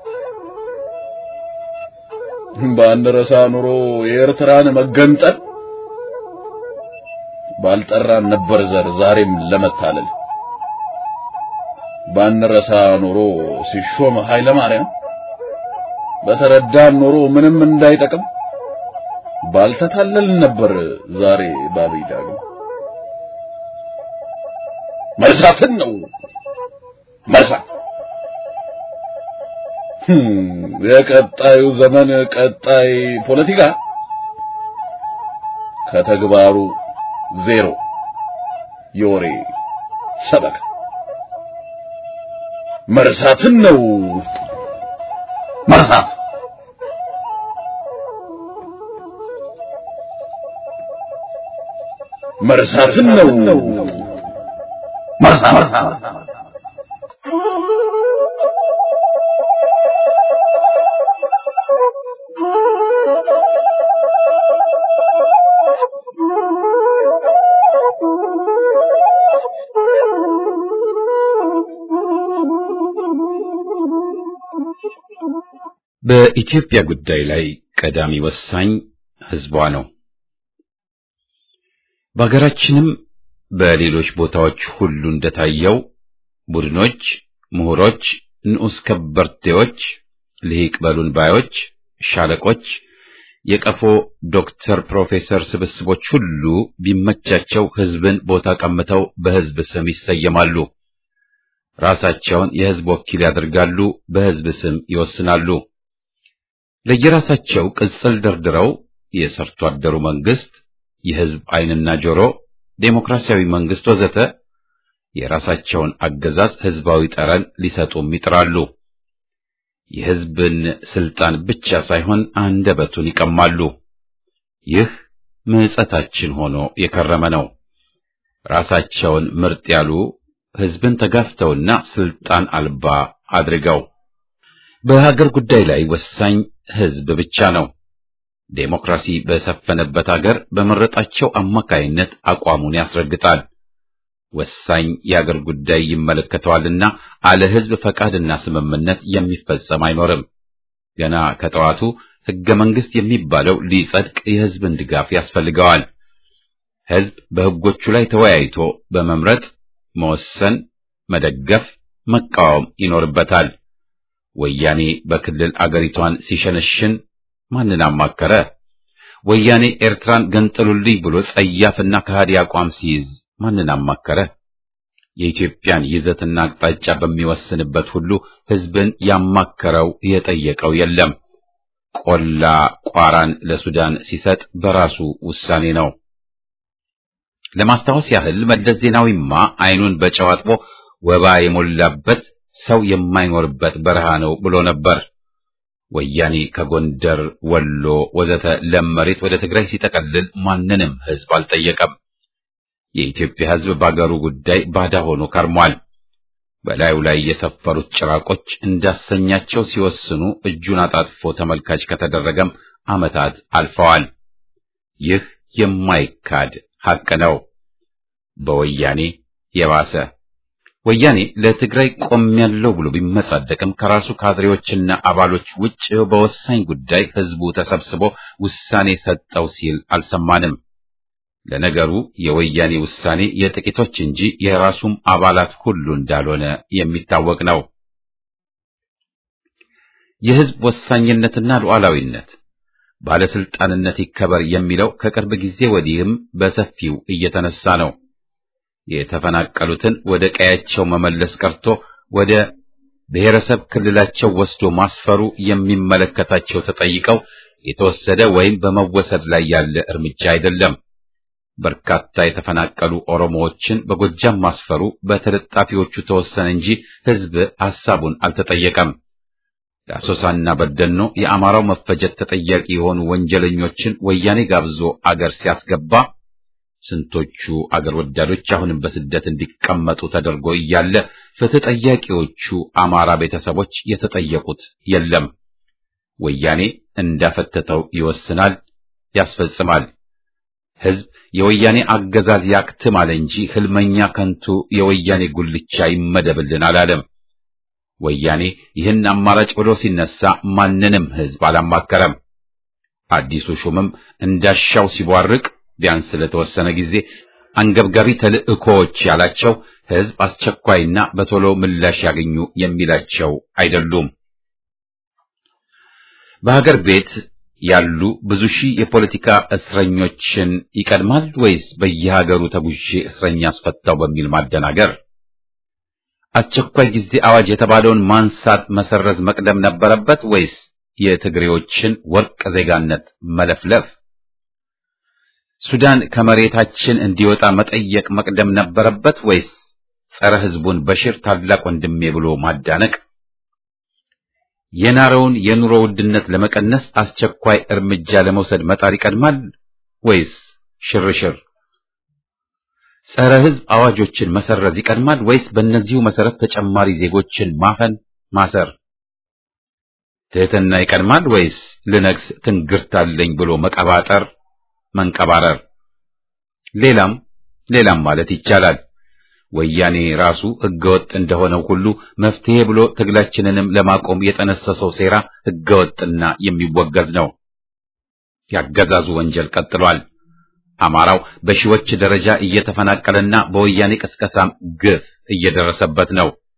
ባንረሳ ኑሮ የኤርትራን መገንጠል ባልጠራን ነበር ዘር ዛሬም ለመታለል ባንረሳ ኖሮ ሲሾም ኃይለ ማርያም በተረዳን ኖሮ ምንም እንዳይጠቅም ባልተታለል ነበር ዛሬ ባብይ ዳግም መርሳትን ነው መርሳት የቀጣዩ ዘመን ቀጣይ ፖለቲካ ከተግባሩ ዜሮ የወሬ ሰበካ መርሳትን ነው መርሳት መርሳትን ነው መርሳት በኢትዮጵያ ጉዳይ ላይ ቀዳሚ ወሳኝ ህዝቧ ነው። በሀገራችንም በሌሎች ቦታዎች ሁሉ እንደታየው ቡድኖች፣ ምሁሮች፣ ንዑስ ከበርቴዎች፣ ልሂቅ በሉን ባዮች፣ ሻለቆች፣ የቀፎ ዶክተር ፕሮፌሰር ስብስቦች ሁሉ ቢመቻቸው ህዝብን ቦታ ቀምተው በህዝብ ስም ይሰየማሉ። ራሳቸውን የህዝብ ወኪል ያደርጋሉ፣ በህዝብ ስም ይወስናሉ። ለየራሳቸው ቅጽል ደርድረው የሰርቶ አደሩ መንግስት፣ የህዝብ ዓይንና ጆሮ፣ ዴሞክራሲያዊ መንግስት ወዘተ የራሳቸውን አገዛዝ ህዝባዊ ጠረን ሊሰጡም ይጥራሉ። የህዝብን ስልጣን ብቻ ሳይሆን አንደበቱን ይቀማሉ። ይህ ምጸታችን ሆኖ የከረመ ነው። ራሳቸውን ምርጥ ያሉ ህዝብን ተጋፍተውና ስልጣን አልባ አድርገው በሀገር ጉዳይ ላይ ወሳኝ ህዝብ ብቻ ነው። ዴሞክራሲ በሰፈነበት ሀገር በመረጣቸው አማካይነት አቋሙን ያስረግጣል። ወሳኝ የአገር ጉዳይ ይመለከተዋልና አለ ህዝብ ፈቃድና ስምምነት የሚፈጸም አይኖርም። ገና ከጠዋቱ ህገ መንግስት የሚባለው ሊጸድቅ የህዝብን ድጋፍ ያስፈልገዋል። ህዝብ በህጎቹ ላይ ተወያይቶ በመምረጥ መወሰን፣ መደገፍ፣ መቃወም ይኖርበታል። ወያኔ በክልል አገሪቷን ሲሸነሽን ማንን አማከረ? ወያኔ ኤርትራን ገንጥሉልኝ ብሎ ጸያፍና ከሃዲ አቋም ሲይዝ ማንን አማከረ? የኢትዮጵያን ይዘትና አቅጣጫ በሚወስንበት ሁሉ ህዝብን ያማከረው የጠየቀው የለም። ቆላ ቋራን ለሱዳን ሲሰጥ በራሱ ውሳኔ ነው። ለማስታወስ ያህል መለስ ዜናዊማ አይኑን በጨው አጥቦ ወባ የሞላበት ሰው የማይኖርበት በረሃ ነው ብሎ ነበር። ወያኔ ከጎንደር፣ ወሎ ወዘተ ለም መሬት ወደ ትግራይ ሲጠቀልል ማንንም ህዝብ አልጠየቀም። የኢትዮጵያ ህዝብ በአገሩ ጉዳይ ባዳ ሆኖ ከርሟል። በላዩ ላይ የሰፈሩት ጭራቆች እንዳሰኛቸው ሲወስኑ እጁን አጣጥፎ ተመልካች ከተደረገም ዓመታት አልፈዋል። ይህ የማይካድ ሐቅ ነው። በወያኔ የባሰ ወያኔ ለትግራይ ቆሜያለሁ ብሎ ቢመጻደቅም ከራሱ ካድሬዎችና አባሎች ውጭ በወሳኝ ጉዳይ ህዝቡ ተሰብስቦ ውሳኔ ሰጠው ሲል አልሰማንም። ለነገሩ የወያኔ ውሳኔ የጥቂቶች እንጂ የራሱም አባላት ሁሉ እንዳልሆነ የሚታወቅ ነው። የህዝብ ወሳኝነትና ሉዓላዊነት ባለስልጣንነት ይከበር የሚለው ከቅርብ ጊዜ ወዲህም በሰፊው እየተነሳ ነው። የተፈናቀሉትን ወደ ቀያቸው መመለስ ቀርቶ ወደ ብሔረሰብ ክልላቸው ወስዶ ማስፈሩ የሚመለከታቸው ተጠይቀው የተወሰደ ወይም በመወሰድ ላይ ያለ እርምጃ አይደለም። በርካታ የተፈናቀሉ ኦሮሞዎችን በጎጃም ማስፈሩ በተለጣፊዎቹ ተወሰነ እንጂ ህዝብ ሐሳቡን አልተጠየቀም። ለአሶሳና በደኖ የአማራው መፈጀት ተጠያቂ የሆኑ ወንጀለኞችን ወያኔ ጋብዞ አገር ሲያስገባ ስንቶቹ አገር ወዳዶች አሁንም በስደት እንዲቀመጡ ተደርጎ እያለ ፍትህ ጠያቂዎቹ አማራ ቤተሰቦች የተጠየቁት የለም። ወያኔ እንዳፈተተው ይወስናል፣ ያስፈጽማል። ህዝብ የወያኔ አገዛዝ ያክትም አለ እንጂ ህልመኛ ከንቱ የወያኔ ጉልቻ ይመደብልን አላለም። ወያኔ ይህን አማራጭ ብሎ ሲነሳ ማንንም ህዝብ አላማከረም። አዲሱ ሹምም እንዳሻው ሲቧርቅ ቢያንስ ለተወሰነ ጊዜ አንገብጋቢ ተልእኮዎች ያላቸው ህዝብ አስቸኳይና በቶሎ ምላሽ ያገኙ የሚላቸው አይደሉም። በሀገር ቤት ያሉ ብዙ ሺህ የፖለቲካ እስረኞችን ይቀድማል ወይስ በየሀገሩ ተጉዤ እስረኛ አስፈታው በሚል ማደናገር? አስቸኳይ ጊዜ አዋጅ የተባለውን ማንሳት፣ መሰረዝ መቅደም ነበረበት ወይስ የትግሬዎችን ወርቅ ዜጋነት መለፍለፍ? ሱዳን ከመሬታችን እንዲወጣ መጠየቅ መቅደም ነበረበት ወይስ ጸረ ህዝቡን በሽር ታላቅ ወንድሜ ብሎ ማዳነቅ? የናረውን የኑሮ ውድነት ለመቀነስ አስቸኳይ እርምጃ ለመውሰድ መጣር ይቀድማል ወይስ ሽርሽር? ጸረ ህዝብ አዋጆችን መሰረዝ ይቀድማል ወይስ በእነዚሁ መሰረት ተጨማሪ ዜጎችን ማፈን ማሰር? ትህትና ይቀድማል ወይስ ልነግስ ትንግርታለኝ ብሎ መቀባጠር መንቀባረር? ሌላም ሌላም ማለት ይቻላል። ወያኔ ራሱ ህገወጥ እንደሆነው ሁሉ መፍትሄ ብሎ ትግላችንንም ለማቆም የጠነሰሰው ሴራ ህገወጥና የሚወገዝ ነው። ያገዛዙ ወንጀል ቀጥሏል። አማራው በሺዎች ደረጃ እየተፈናቀለና በወያኔ ቅስቀሳም ግፍ እየደረሰበት ነው።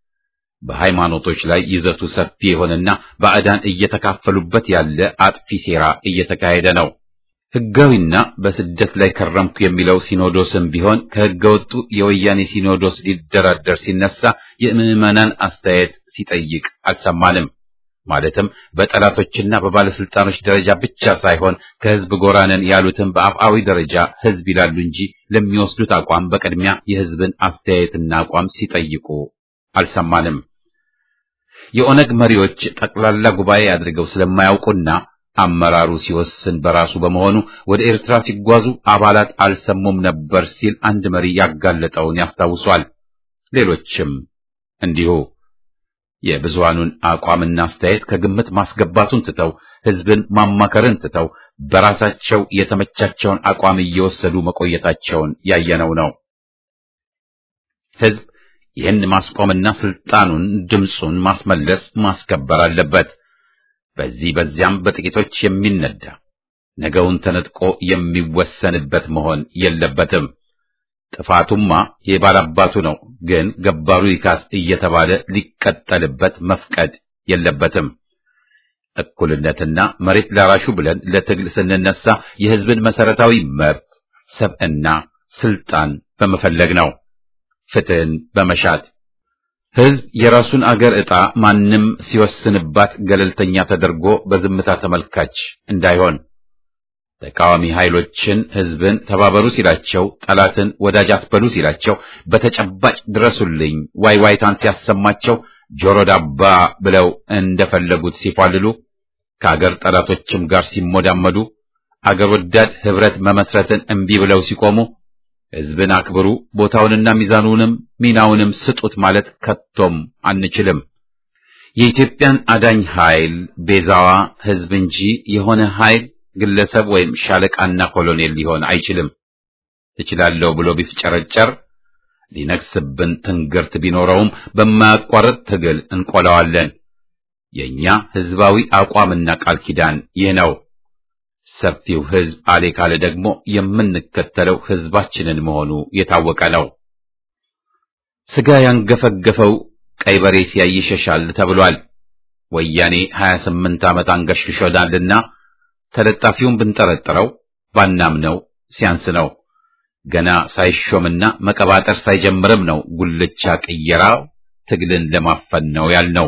በሃይማኖቶች ላይ ይዘቱ ሰፊ የሆነና ባዕዳን እየተካፈሉበት ያለ አጥፊ ሴራ እየተካሄደ ነው። ሕጋዊና በስደት ላይ ከረምኩ የሚለው ሲኖዶስም ቢሆን ከሕገወጡ የወያኔ ሲኖዶስ ሊደራደር ሲነሳ የምዕመናን አስተያየት ሲጠይቅ አልሰማንም። ማለትም በጠላቶችና በባለስልጣኖች ደረጃ ብቻ ሳይሆን ከህዝብ ጎራነን ያሉትም በአፍአዊ ደረጃ ህዝብ ይላሉ እንጂ ለሚወስዱት አቋም በቅድሚያ የህዝብን አስተያየትና አቋም ሲጠይቁ አልሰማንም። የኦነግ መሪዎች ጠቅላላ ጉባኤ አድርገው ስለማያውቁና አመራሩ ሲወስን በራሱ በመሆኑ ወደ ኤርትራ ሲጓዙ አባላት አልሰሙም ነበር ሲል አንድ መሪ ያጋለጠውን ያስታውሷል። ሌሎችም እንዲሁ የብዙሃኑን አቋምና አስተያየት ከግምት ማስገባቱን ትተው ህዝብን ማማከርን ትተው በራሳቸው የተመቻቸውን አቋም እየወሰዱ መቆየታቸውን ያየነው ነው። ህዝብ ይህን ማስቆምና ስልጣኑን ድምፁን ማስመለስ ማስከበር አለበት። በዚህ በዚያም በጥቂቶች የሚነዳ ነገውን ተነጥቆ የሚወሰንበት መሆን የለበትም። ጥፋቱማ የባላባቱ ነው፣ ግን ገባሩ ይካስ እየተባለ ሊቀጠልበት መፍቀድ የለበትም። እኩልነትና መሬት ላራሹ ብለን ለትግል ስንነሳ የህዝብን መሰረታዊ መብት፣ ሰብዕና፣ ስልጣን በመፈለግ ነው። ፍትህን በመሻት ህዝብ የራሱን አገር ዕጣ ማንም ሲወስንባት ገለልተኛ ተደርጎ በዝምታ ተመልካች እንዳይሆን ተቃዋሚ ኃይሎችን ህዝብን ተባበሩ ሲላቸው፣ ጠላትን ወዳጅ አትበሉ ሲላቸው፣ በተጨባጭ ድረሱልኝ ዋይ ዋይታን ሲያሰማቸው ጆሮ ዳባ ብለው እንደፈለጉት ሲፏልሉ፣ ከአገር ጠላቶችም ጋር ሲሞዳመዱ፣ አገር ወዳድ ህብረት መመስረትን እምቢ ብለው ሲቆሙ፣ ህዝብን አክብሩ ቦታውንና ሚዛኑንም ሚናውንም ስጡት ማለት ከቶም አንችልም። የኢትዮጵያን አዳኝ ኃይል ቤዛዋ ህዝብ እንጂ የሆነ ኃይል ግለሰብ ወይም ሻለቃና ኮሎኔል ሊሆን አይችልም። እችላለሁ ብሎ ቢፍጨረጨር ሊነግስብን ትንግርት ቢኖረውም በማያቋርጥ ትግል እንቆላዋለን። የኛ ህዝባዊ አቋምና ቃል ኪዳን ይህ ነው። ሰፊው ህዝብ አሌ ካለ ደግሞ የምንከተለው ህዝባችንን መሆኑ የታወቀ ነው። ስጋ ያንገፈገፈው ቀይ በሬ ሲያይ ይሸሻል ተብሏል። ወያኔ 28 ዓመት አንገሽግሾናልና ተለጣፊውን ብንጠረጥረው ባናምነው ሲያንስ ነው። ገና ሳይሾምና መቀባጠር ሳይጀምርም ነው ጉልቻ ቅየራው ትግልን ለማፈን ነው ያልነው።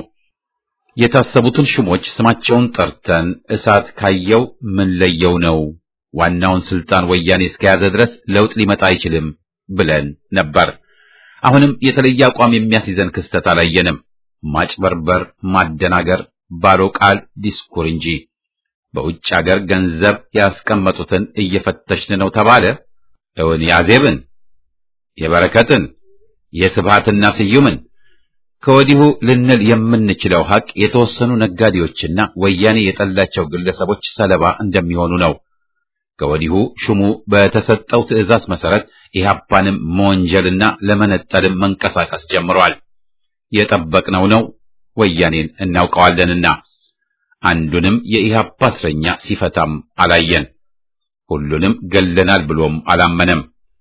የታሰቡትን ሹሞች ስማቸውን ጠርተን እሳት ካየው ምን ለየው ነው ዋናውን ስልጣን ወያኔ እስከያዘ ድረስ ለውጥ ሊመጣ አይችልም ብለን ነበር። አሁንም የተለየ አቋም የሚያስይዘን ክስተት አላየንም። ማጭበርበር፣ ማደናገር፣ ባዶ ቃል ዲስኩር እንጂ በውጭ አገር ገንዘብ ያስቀመጡትን እየፈተሽን ነው ተባለ። እውን ያዜብን፣ የበረከትን፣ የስብሃትና ስዩምን ከወዲሁ ልንል የምንችለው ሐቅ የተወሰኑ ነጋዴዎችና ወያኔ የጠላቸው ግለሰቦች ሰለባ እንደሚሆኑ ነው። ከወዲሁ ሹሙ በተሰጠው ትዕዛዝ መሰረት ኢህአፓንም መወንጀልና ለመነጠልም መንቀሳቀስ ጀምሯል። የጠበቅነው ነው። ወያኔን እናውቀዋለንና አንዱንም የኢህአፓ እስረኛ ሲፈታም አላየን። ሁሉንም ገለናል ብሎም አላመነም።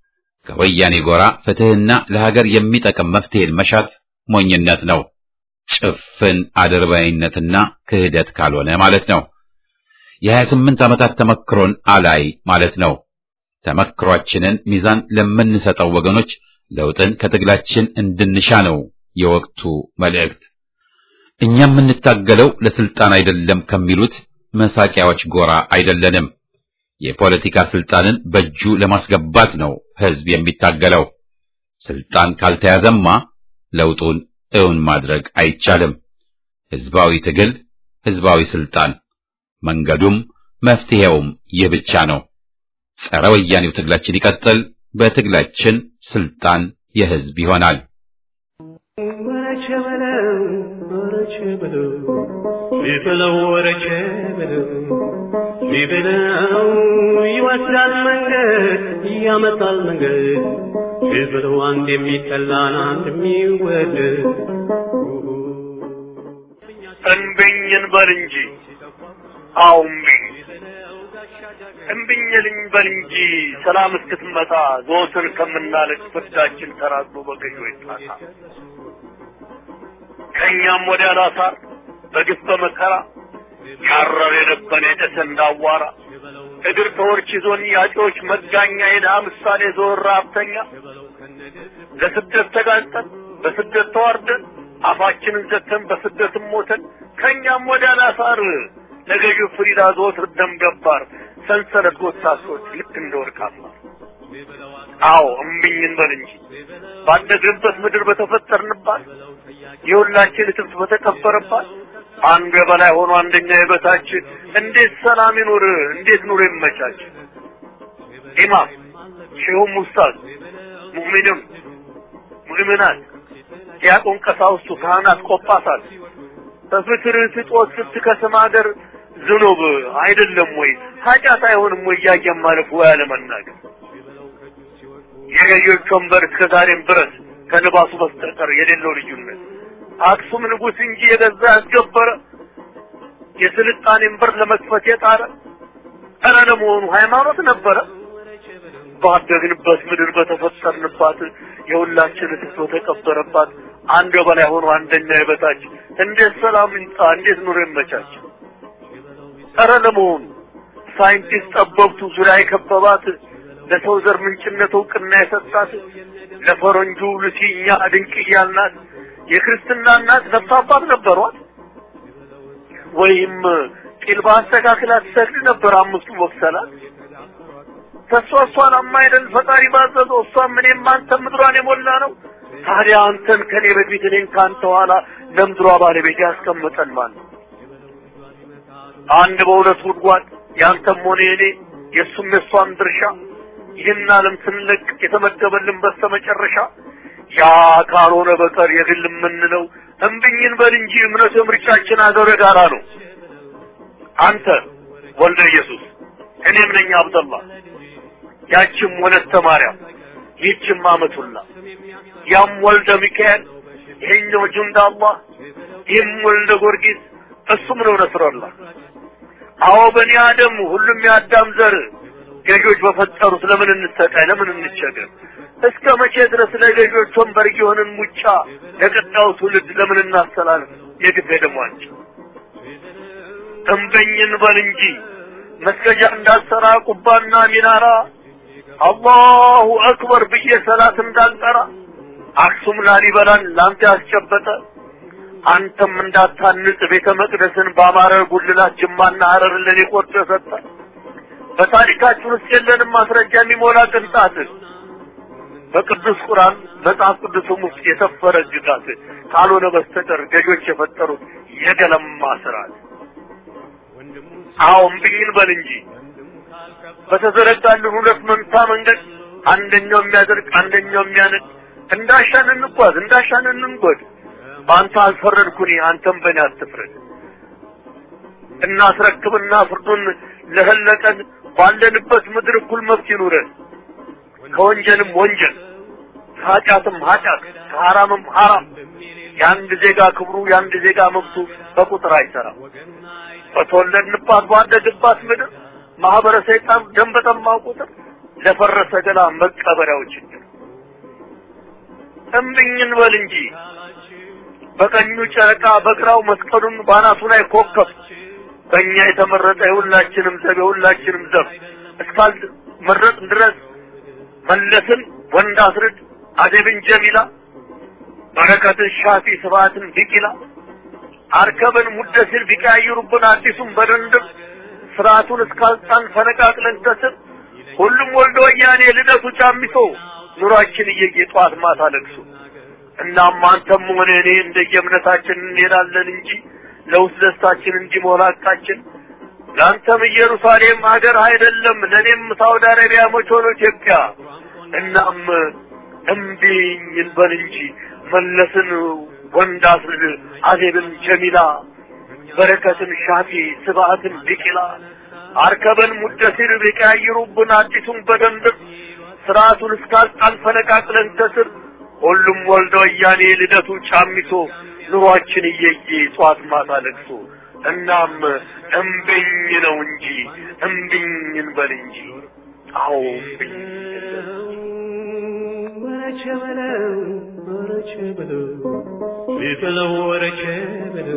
ከወያኔ ጎራ ፍትህና ለሀገር የሚጠቅም መፍትሄን መሻት ሞኝነት ነው። ጭፍን አድርባይነትና ክህደት ካልሆነ ማለት ነው። የሀያ ስምንት ዓመታት ተመክሮን አላይ ማለት ነው። ተመክሯችንን ሚዛን ለምንሰጠው ወገኖች ለውጥን ከትግላችን እንድንሻ ነው የወቅቱ መልእክት። እኛ የምንታገለው ለስልጣን አይደለም ከሚሉት መሳቂያዎች ጎራ አይደለንም። የፖለቲካ ስልጣንን በእጁ ለማስገባት ነው ህዝብ የሚታገለው። ስልጣን ካልተያዘማ ለውጡን እውን ማድረግ አይቻልም። ህዝባዊ ትግል፣ ህዝባዊ ስልጣን፣ መንገዱም መፍትሄውም ይህ ብቻ ነው። ጸረ ወያኔው ትግላችን ይቀጥል። በትግላችን ስልጣን የህዝብ ይሆናል። ቢበለው ወረቼ ብለው ቢበለው ይወስዳል መንገድ ያመጣል መንገድ ቢበለው አንድ የሚጠላን አንድ የሚወደድ እንብኝ እንበል እንጂ አዎ እምቢኝ እምቢኝ ልንበል እንጂ ሰላም እስክትመጣ ዘወትር ከምናለቅ ፍርዳችን ተራዝሞ በገዢዎች ጣጣ ከእኛም ወዲያ ላሳር በግፍ በመከራ ያረር የነበረ የጨሰ እንዳዋራ እግር ተወርች ይዞን ያጮች መጋኛ የድሃ ምሳሌ ዞር ሀብተኛ ለስደት ተጋልጠን በስደት ተዋርደን አፋችንን ዘግተን በስደትም ሞተን ከእኛም ወዲያ ላሳር ለገዢው ፍሪዳ ዘወትር ደም ገባር ሰንሰለት ጎታሶች ልክ እንደ ወርቅ አስማር አዎ እምቢኝ እንበል እንጂ ባደግንበት ምድር በተፈጠርንባት የሁላችን እትብት በተቀበረባት አንዱ የበላይ ሆኖ አንደኛ የበታች እንዴት ሰላም ይኑር? እንዴት ኑሮ ይመቻች? ኢማም ሼሁም ኡስታዝ ሙእሚንም ሙእሚናት ዲያቆን ቀሳውስቱ ካህናት ቆጳሳት በፍትር ስጦት ስትከስም ሀገር ዝኑብ አይደለም ወይ ኃጢአት አይሆንም ወይ እያየን ማለፍ ወይ አለመናገር የገዢዎች ወንበር እስከ ዛሬም ድረስ ከልባሱ በስተቀር የሌለው ልዩነት አክሱም ንጉሥ እንጂ የገዛ ያስገበረ የስልጣኔን በር ለመክፈት የጣረ ኧረ ለመሆኑ ሃይማኖት ነበረ? ባደግንበት ምድር በተፈጠርንባት የሁላችን ትቶ ተቀበረባት አንዱ የበላይ ሆኖ አንደኛ የበታች እንዴት ሰላም ይምጣ? እንዴት ኑሮ ይመቻች? ኧረ ለመሆኑ ሳይንቲስት ጠበብቱ ዙሪያ የከበባት ለሰው ዘር ምንጭነት እውቅና የሰጣት ለፈረንጁ ሉሲ እኛ ድንቅ እያልናት የክርስትና እናት ነፍስ አባት ነበሯት ወይም ቂል በአስተካክላ ትሰግድ ነበር አምስቱ ወቅሰላት ተሷ እሷን አማይደል ፈጣሪ ባዘዘው እሷም እኔም አንተም ምድሯን የሞላ ነው ታዲያ አንተን ከኔ በፊት እኔን ከአንተ ኋላ ለምድሯ ባለቤት ያስቀምጠን ማለት ነው አንድ በሁለት ጉድጓድ ያንተም ሆነ የኔ የእሱም የእሷም ድርሻ ይህን ዓለም ስንለቅ የተመደበልን በስተመጨረሻ ያ ካልሆነ በቀር የግል የምንለው እምብኝን በል እንጂ እምነቱ የምርጫችን አገር ጋራ ነው። አንተ ወልደ ኢየሱስ እኔም ነኝ አብደላ ያችም ወለተ ማርያም ይህችም አመቱላ ያም ወልደ ሚካኤል ይሄኛው ጁንዳ አላህ ይህም ወልደ ጊዮርጊስ እሱም ነው ነስረላህ። አዎ በኒ አደም ሁሉም የአዳም ዘር ገዢዎች በፈጠሩት ለምን እንሰቃይ? ለምን እንቸገር? እስከ መቼ ድረስ ለገዢዎች ወንበር የሆንን ሙጫ ለቀጣዩ ትውልድ ለምን እናስተላልፍ? የግድ ደሟች እምበኝን በል እንጂ መስገጃ እንዳልሰራ ቁባና ሚናራ አላሁ አክበር ብዬ ሰላት እንዳልጠራ አክሱም ላሊበላን ላንተ ያስጨበጠ አንተም እንዳታንጽ ቤተ መቅደስን በአማረ ጉልላት ጅማና ሐረር ለኔ ቆርጦ የሰጠ በታሪካችን ውስጥ የለንም ማስረጃ የሚሞላ ቅንጣት በቅዱስ ቁርአን መጽሐፍ ቅዱስም ውስጥ የሰፈረ ግጋት ካልሆነ በስተቀር ገዦች የፈጠሩት የገለማ ስርዓት። አዎ እምቢኝን በል እንጂ በተዘረጋልን ሁለት መንታ መንገድ አንደኛው የሚያደርግ አንደኛው የሚያነድ እንዳሻን እንጓዝ እንዳሻን እንንጎድ። በአንተ አልፈረድኩኝ አንተም በእኔ አትፍረድ። እናስረክብና ፍርዱን ለህለቀን ባለንበት ምድር እኩል መብት ይኑረን። ከወንጀልም ወንጀል ከኃጢአትም ኃጢአት ከሐራምም ሐራም የአንድ ዜጋ ክብሩ የአንድ ዜጋ መብቱ በቁጥር አይሰራም። በተወለድንባት ባደግባት ምድር ማህበረ ሰይጣን ደም በጠማው ቁጥር ለፈረሰ ገላ መቀበሪያው ችግር እምብኝን በል እንጂ በቀኙ ጨረቃ በግራው መስቀሉን ባናቱ ላይ ኮከብ በእኛ የተመረጠ የሁላችንም ዘብ የሁላችንም ዘብ እስካል መረጥ ድረስ መለስን ወንድ አስርድ አደብን ጀሚላ በረከትን ሻፊ ስብሐትን ቢቂላ አርከብን ሙደሲር ቢቀያይሩብን አዲሱን በድንድም ስርዓቱን እስካልጣን ፈነቃቅለን ከስር ሁሉም ወልዶ ወያኔ ልደቱ ጫሚሶ ኑሯችን እየየ ጠዋት ማታ ለቅሶ እናም አንተም ሆነ እኔ እንደየእምነታችን እንሄዳለን እንጂ ለውስጥ ደስታችን እንዲሞላ ቃችን ለአንተም ኢየሩሳሌም ሀገር አይደለም ለእኔም ሳውዲ አረቢያ መች ሆኖ ኢትዮጵያ እናም እምቢኝ እንበል እንጂ መለስን ወንድ አስርድ አዜብን ጀሚላ በረከትን ሻፊ ስብሐትን ቢቂላ አርከበን ሙደሲር ቢቀያይሩብን አዲሱን በደንብ ስርዓቱን እስካልጣን ፈነቃቅለን ከስር ሁሉም ወልደ ወያኔ ልደቱ ጫሚሶ ኑሯችን እየየ ጧት ማታ ለቅሶ እናም እምብኝ ነው እንጂ እምብኝ እንበል እንጂ አዎ እምብኝ ወረቸ በለው ወረቸ በለው ቢበለው ወረቸ በለው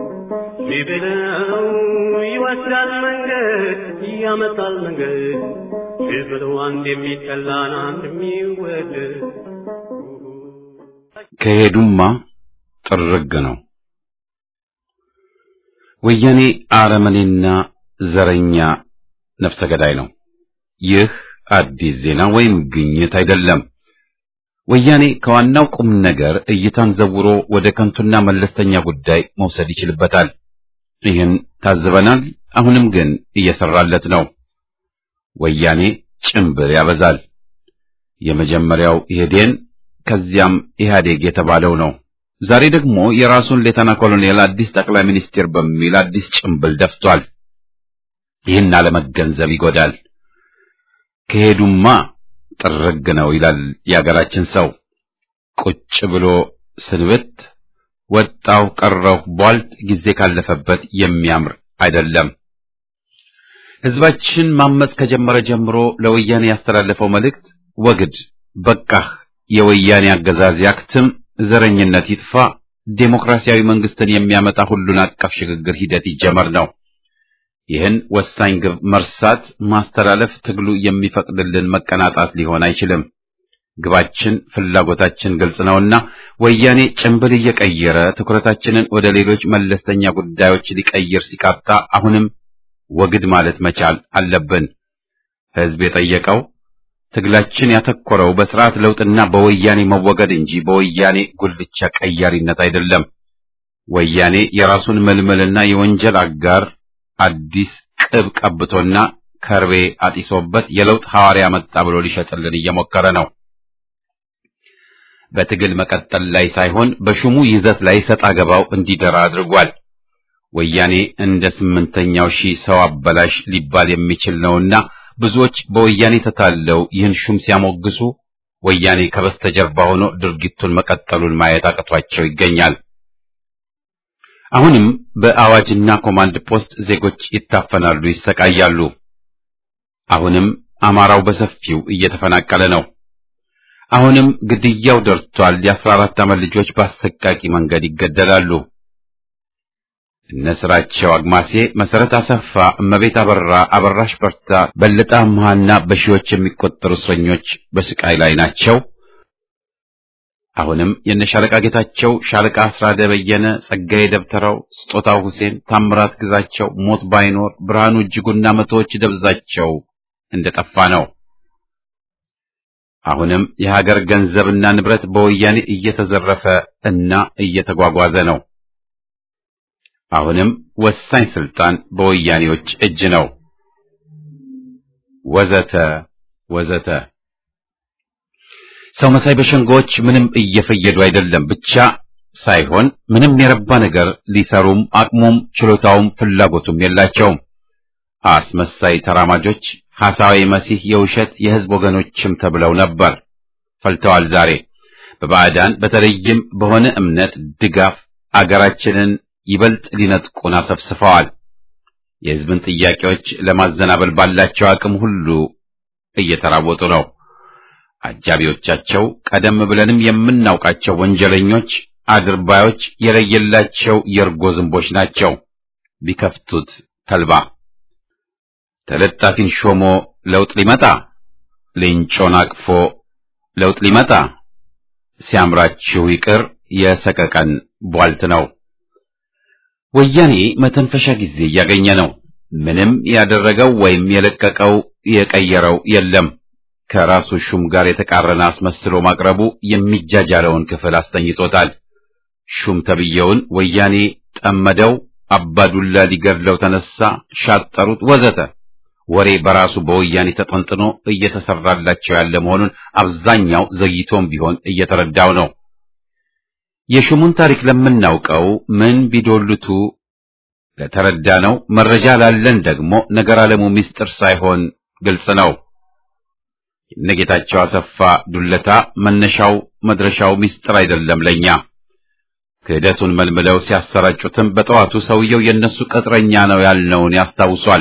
ቢበለው ይወስዳል መንገድ ያመጣል መንገድ ቢበለው አንድ የሚጠላን አንድ የሚወደድ ከሄዱማ ጥርግ ነው። ወያኔ አረመኔና ዘረኛ ነፍሰ ገዳይ ነው። ይህ አዲስ ዜና ወይም ግኝት አይደለም። ወያኔ ከዋናው ቁም ነገር እይታን ዘውሮ ወደ ከንቱና መለስተኛ ጉዳይ መውሰድ ይችልበታል። ይህን ታዝበናል። አሁንም ግን እየሰራለት ነው። ወያኔ ጭምብል ያበዛል። የመጀመሪያው ኢህዴን ከዚያም ኢህአዴግ የተባለው ነው። ዛሬ ደግሞ የራሱን ሌተና ኮሎኔል አዲስ ጠቅላይ ሚኒስቴር በሚል አዲስ ጭምብል ደፍቷል። ይህን አለመገንዘብ ይጎዳል። ከሄዱማ ጥርግ ነው ይላል የአገራችን ሰው። ቁጭ ብሎ ስንብት ወጣው ቀረው ቧልት ጊዜ ካለፈበት የሚያምር አይደለም። ህዝባችን ማመጽ ከጀመረ ጀምሮ ለወያኔ ያስተላለፈው መልእክት ወግድ፣ በቃህ፣ የወያኔ አገዛዝ ያክትም፣ ዘረኝነት ይጥፋ፣ ዴሞክራሲያዊ መንግስትን የሚያመጣ ሁሉን አቀፍ ሽግግር ሂደት ይጀመር ነው። ይህን ወሳኝ ግብ መርሳት ማስተላለፍ ትግሉ የሚፈቅድልን መቀናጣት ሊሆን አይችልም። ግባችን፣ ፍላጎታችን ግልጽ ነውና ወያኔ ጭንብል እየቀየረ ትኩረታችንን ወደ ሌሎች መለስተኛ ጉዳዮች ሊቀይር ሲቃጣ አሁንም ወግድ ማለት መቻል አለብን። ህዝብ የጠየቀው ትግላችን ያተኮረው በስርዓት ለውጥና በወያኔ መወገድ እንጂ በወያኔ ጉልቻ ቀያሪነት አይደለም። ወያኔ የራሱን ምልምልና የወንጀል አጋር አዲስ ቅብ ቀብቶና ከርቤ አጢሶበት የለውጥ ሐዋርያ መጣ ብሎ ሊሸጥልን እየሞከረ ነው። በትግል መቀጠል ላይ ሳይሆን በሹሙ ይዘት ላይ ሰጣ ገባው እንዲደራ አድርጓል። ወያኔ እንደ ስምንተኛው ሺህ ሰው አበላሽ ሊባል የሚችል ነውና ብዙዎች በወያኔ ተታለው ይህን ሹም ሲያሞግሱ ወያኔ ከበስተጀርባ ሆኖ ድርጊቱን መቀጠሉን ማየት አቅቷቸው ይገኛል። አሁንም በአዋጅና ኮማንድ ፖስት ዜጎች ይታፈናሉ፣ ይሰቃያሉ። አሁንም አማራው በሰፊው እየተፈናቀለ ነው። አሁንም ግድያው ደርቷል። የአስራ አራት ዓመት ልጆች በአሰቃቂ መንገድ ይገደላሉ። እነ ስራቸው አግማሴ፣ መሰረት አሰፋ፣ እመቤት አበራ፣ አበራሽ በርታ፣ በለጠ አምሃና በሺዎች የሚቆጠሩ እስረኞች በስቃይ ላይ ናቸው። አሁንም የነ ሻለቃ ጌታቸው፣ ሻለቃ አስራደ በየነ፣ ጸጋዬ ደብተራው፣ ስጦታው ሁሴን፣ ታምራት ግዛቸው፣ ሞት ባይኖር ብርሃኑ እጅጉና መቶዎች ደብዛቸው እንደጠፋ ነው። አሁንም የሀገር ገንዘብና ንብረት በወያኔ እየተዘረፈ እና እየተጓጓዘ ነው። አሁንም ወሳኝ ስልጣን በወያኔዎች እጅ ነው። ወዘተ ወዘተ። ሰው መሳይ በሸንጎዎች ምንም እየፈየዱ አይደለም ብቻ ሳይሆን ምንም የረባ ነገር ሊሰሩም አቅሙም ችሎታውም ፍላጎቱም የላቸውም። አስመሳይ ተራማጆች ሐሳዊ መሲህ የውሸት የሕዝብ ወገኖችም ተብለው ነበር፣ ፈልተዋል። ዛሬ በባዕዳን በተለይም በሆነ እምነት ድጋፍ አገራችንን ይበልጥ ሊነጥቁን አሰፍስፈዋል። የሕዝብን ጥያቄዎች ለማዘናበል ባላቸው አቅም ሁሉ እየተራወጡ ነው። አጃቢዎቻቸው ቀደም ብለንም የምናውቃቸው ወንጀለኞች፣ አድርባዮች፣ የለየላቸው የእርጎ ዝንቦች ናቸው። ቢከፍቱት ተልባ ተለጣፊን ሾሞ ለውጥ ሊመጣ ሌንጮን አቅፎ ለውጥ ሊመጣ ሲያምራችሁ ይቅር የሰቀቀን ቧልት ነው። ወያኔ መተንፈሻ ጊዜ እያገኘ ነው። ምንም ያደረገው ወይም የለቀቀው የቀየረው የለም። ከራሱ ሹም ጋር የተቃረነ አስመስሎ ማቅረቡ የሚጃጃለውን ክፍል አስተኝቶታል። ሹም ተብየውን ወያኔ ጠመደው፣ አባዱላ ሊገድለው ተነሳ፣ ሻጠሩት፣ ወዘተ ወሬ በራሱ በወያኔ ተጠንጥኖ እየተሰራላቸው ያለ መሆኑን አብዛኛው ዘግይቶም ቢሆን እየተረዳው ነው። የሹሙን ታሪክ ለምናውቀው ምን ቢዶልቱ ለተረዳ ነው። መረጃ ላለን ደግሞ ነገር ዓለሙ ምስጢር ሳይሆን ግልጽ ነው። የነጌታቸው አሰፋ ዱለታ መነሻው መድረሻው ምስጢር አይደለም ለኛ። ክህደቱን መልምለው ሲያሰራጩትም በጠዋቱ ሰውየው የነሱ ቅጥረኛ ነው ያልነውን ያስታውሷል።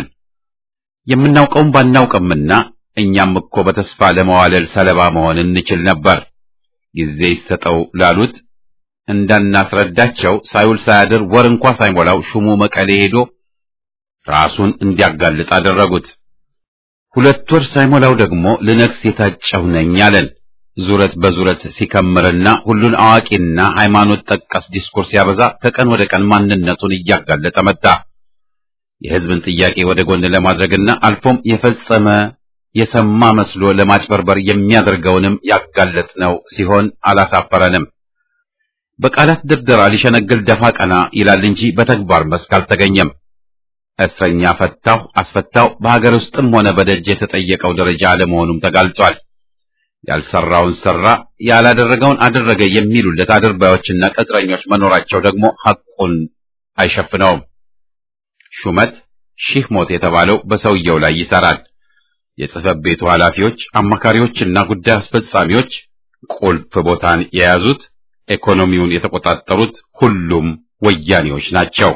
የምናውቀውም ባናውቅምና እኛም እኮ በተስፋ ለመዋለል ሰለባ መሆን እንችል ነበር። ጊዜ ይሰጠው ላሉት እንዳናስረዳቸው ሳይውል ሳያድር ወር እንኳ ሳይሞላው ሹሙ መቀሌ ሄዶ ራሱን እንዲያጋልጥ አደረጉት። ሁለት ወር ሳይሞላው ደግሞ ልነግስ የታጨሁ ነኝ አለን። ዙረት በዙረት ሲከምርና ሁሉን አዋቂና ሃይማኖት ጠቀስ ዲስኮርስ ሲያበዛ ከቀን ወደ ቀን ማንነቱን እያጋለጠ መጣ። የሕዝብን ጥያቄ ወደ ጎን ለማድረግና አልፎም የፈጸመ የሰማ መስሎ ለማጭበርበር የሚያደርገውንም ያጋለጥነው ሲሆን አላሳፈረንም። በቃላት ድርደራ ሊሸነግል ደፋ ቀና ይላል እንጂ በተግባር መስክ አልተገኘም። እስረኛ ፈታሁ አስፈታሁ በሀገር ውስጥም ሆነ በደጅ የተጠየቀው ደረጃ አለመሆኑም ተጋልጧል። ያልሰራውን ሰራ፣ ያላደረገውን አደረገ የሚሉለት አድርባዮችና ቅጥረኞች መኖራቸው ደግሞ ሐቁን አይሸፍነውም። ሹመት ሺህ ሞት የተባለው በሰውየው ላይ ይሰራል። የጽሕፈት ቤቱ ኃላፊዎች፣ አማካሪዎችና ጉዳይ አስፈጻሚዎች ቁልፍ ቦታን የያዙት ኢኮኖሚውን የተቆጣጠሩት ሁሉም ወያኔዎች ናቸው።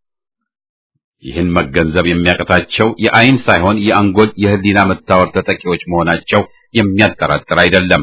ይህን መገንዘብ የሚያቀታቸው የአይን ሳይሆን የአንጎል የህሊና መታወር ተጠቂዎች መሆናቸው የሚያጠራጥር አይደለም።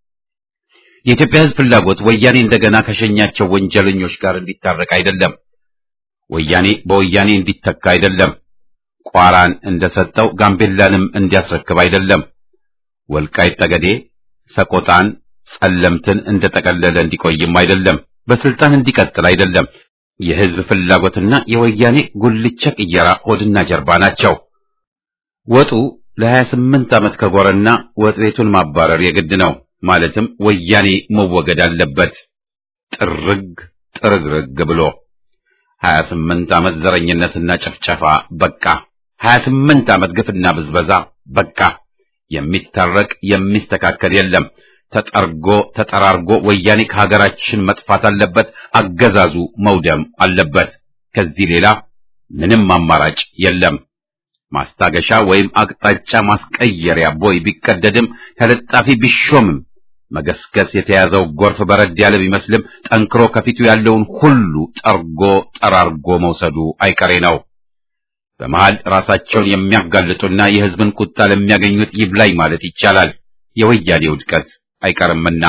የኢትዮጵያ ሕዝብ ፍላጎት ወያኔ እንደገና ከሸኛቸው ወንጀለኞች ጋር እንዲታረቅ አይደለም። ወያኔ በወያኔ እንዲተካ አይደለም። ቋራን እንደሰጠው ጋምቤላንም እንዲያስረክብ አይደለም። ወልቃይት ጠገዴ፣ ሰቆጣን፣ ጸለምትን እንደጠቀለለ እንዲቆይም አይደለም። በስልጣን እንዲቀጥል አይደለም። የህዝብ ፍላጎትና የወያኔ ጉልቻ ቅየራ ሆድና ጀርባ ናቸው። ወጡ ለሀያ ስምንት ዓመት ከጎረና ወጥ ቤቱን ማባረር የግድ ነው። ማለትም ወያኔ መወገድ አለበት ጥርግ ጥርግርግ ብሎ ሀያ ስምንት ዓመት ዘረኝነትና ጭፍጨፋ በቃ። ሀያ ስምንት ዓመት ግፍና ብዝበዛ በቃ። የሚታረቅ የሚስተካከል የለም። ተጠርጎ ተጠራርጎ ወያኔ ከሀገራችን መጥፋት አለበት። አገዛዙ መውደም አለበት። ከዚህ ሌላ ምንም አማራጭ የለም። ማስታገሻ ወይም አቅጣጫ ማስቀየሪያ ቦይ ቢቀደድም ተለጣፊ ቢሾምም መገስገስ የተያዘው ጎርፍ በረድ ያለ ቢመስልም ጠንክሮ ከፊቱ ያለውን ሁሉ ጠርጎ ጠራርጎ መውሰዱ አይቀሬ ነው። በመሃል ራሳቸውን የሚያጋልጡና የሕዝብን ቁጣ ለሚያገኙት ይብላኝ ማለት ይቻላል። የወያኔ ውድቀት አይቀርምና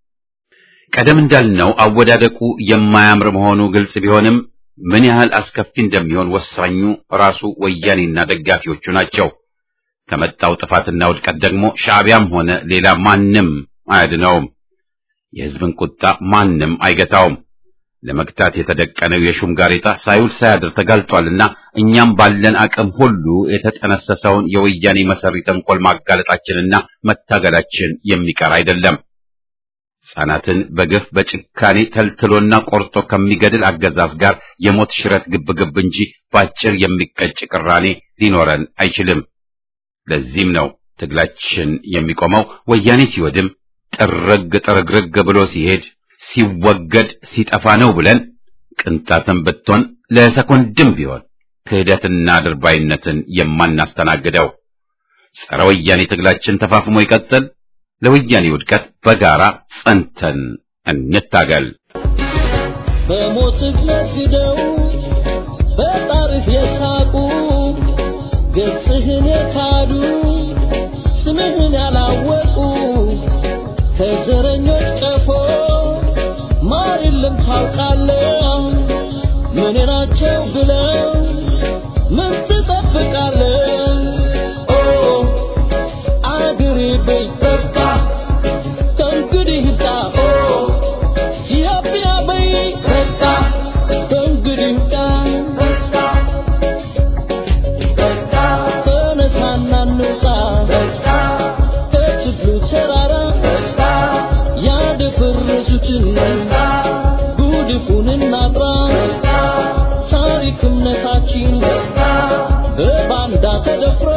ቀደም እንዳልነው አወዳደቁ የማያምር መሆኑ ግልጽ ቢሆንም ምን ያህል አስከፊ እንደሚሆን ወሳኙ ራሱ ወያኔና ደጋፊዎቹ ናቸው። ከመጣው ጥፋትና ውድቀት ደግሞ ሻዕቢያም ሆነ ሌላ ማንም አያድነውም። የሕዝብን ቁጣ ማንም አይገታውም። ለመግታት የተደቀነው የሹም ጋሬጣ ሳይውል ሳያድር ተጋልጧልና እኛም ባለን አቅም ሁሉ የተጠነሰሰውን የወያኔ መሰሪ ተንኮል ማጋለጣችንና መታገላችን የሚቀር አይደለም። ሕፃናትን በግፍ በጭካኔ ተልትሎና ቆርጦ ከሚገድል አገዛዝ ጋር የሞት ሽረት ግብግብ እንጂ ባጭር የሚቀጭ ቅራኔ ሊኖረን አይችልም። ለዚህም ነው ትግላችን የሚቆመው ወያኔ ሲወድም ጥርግ ጥርግርግ ብሎ ሲሄድ ሲወገድ ሲጠፋ ነው ብለን ቅንጣትም ብትሆን ለሰኮንድም ቢሆን ክህደትና ድርባይነትን የማናስተናግደው። ጸረ ወያኔ ትግላችን ተፋፍሞ ይቀጥል። ለወያኔ ውድቀት በጋራ ጸንተን እንታገል። በሞትህ ነግደው በጣርህ የሳቁ ገጽህን የካዱ ስምህን ያላወቁ ከዘረኞች ቀፎ ማር የለም ታውቃለህ። ምን ናቸው ብለው ምን ትጠብቃለህ? ኦ አገሬ በይ በቃ ከእንግዲህ ይብቃ። ኦ ኢትዮጵያ በይ በቃ ከእንግዲህ ይብቃ። ተነሳና እንውጣ ከችግሩ ተራራ ያደፈረሱትን ጉድፉን እናጥራ። ታሪክ እምነታችን በባንዳ ተደፍሮ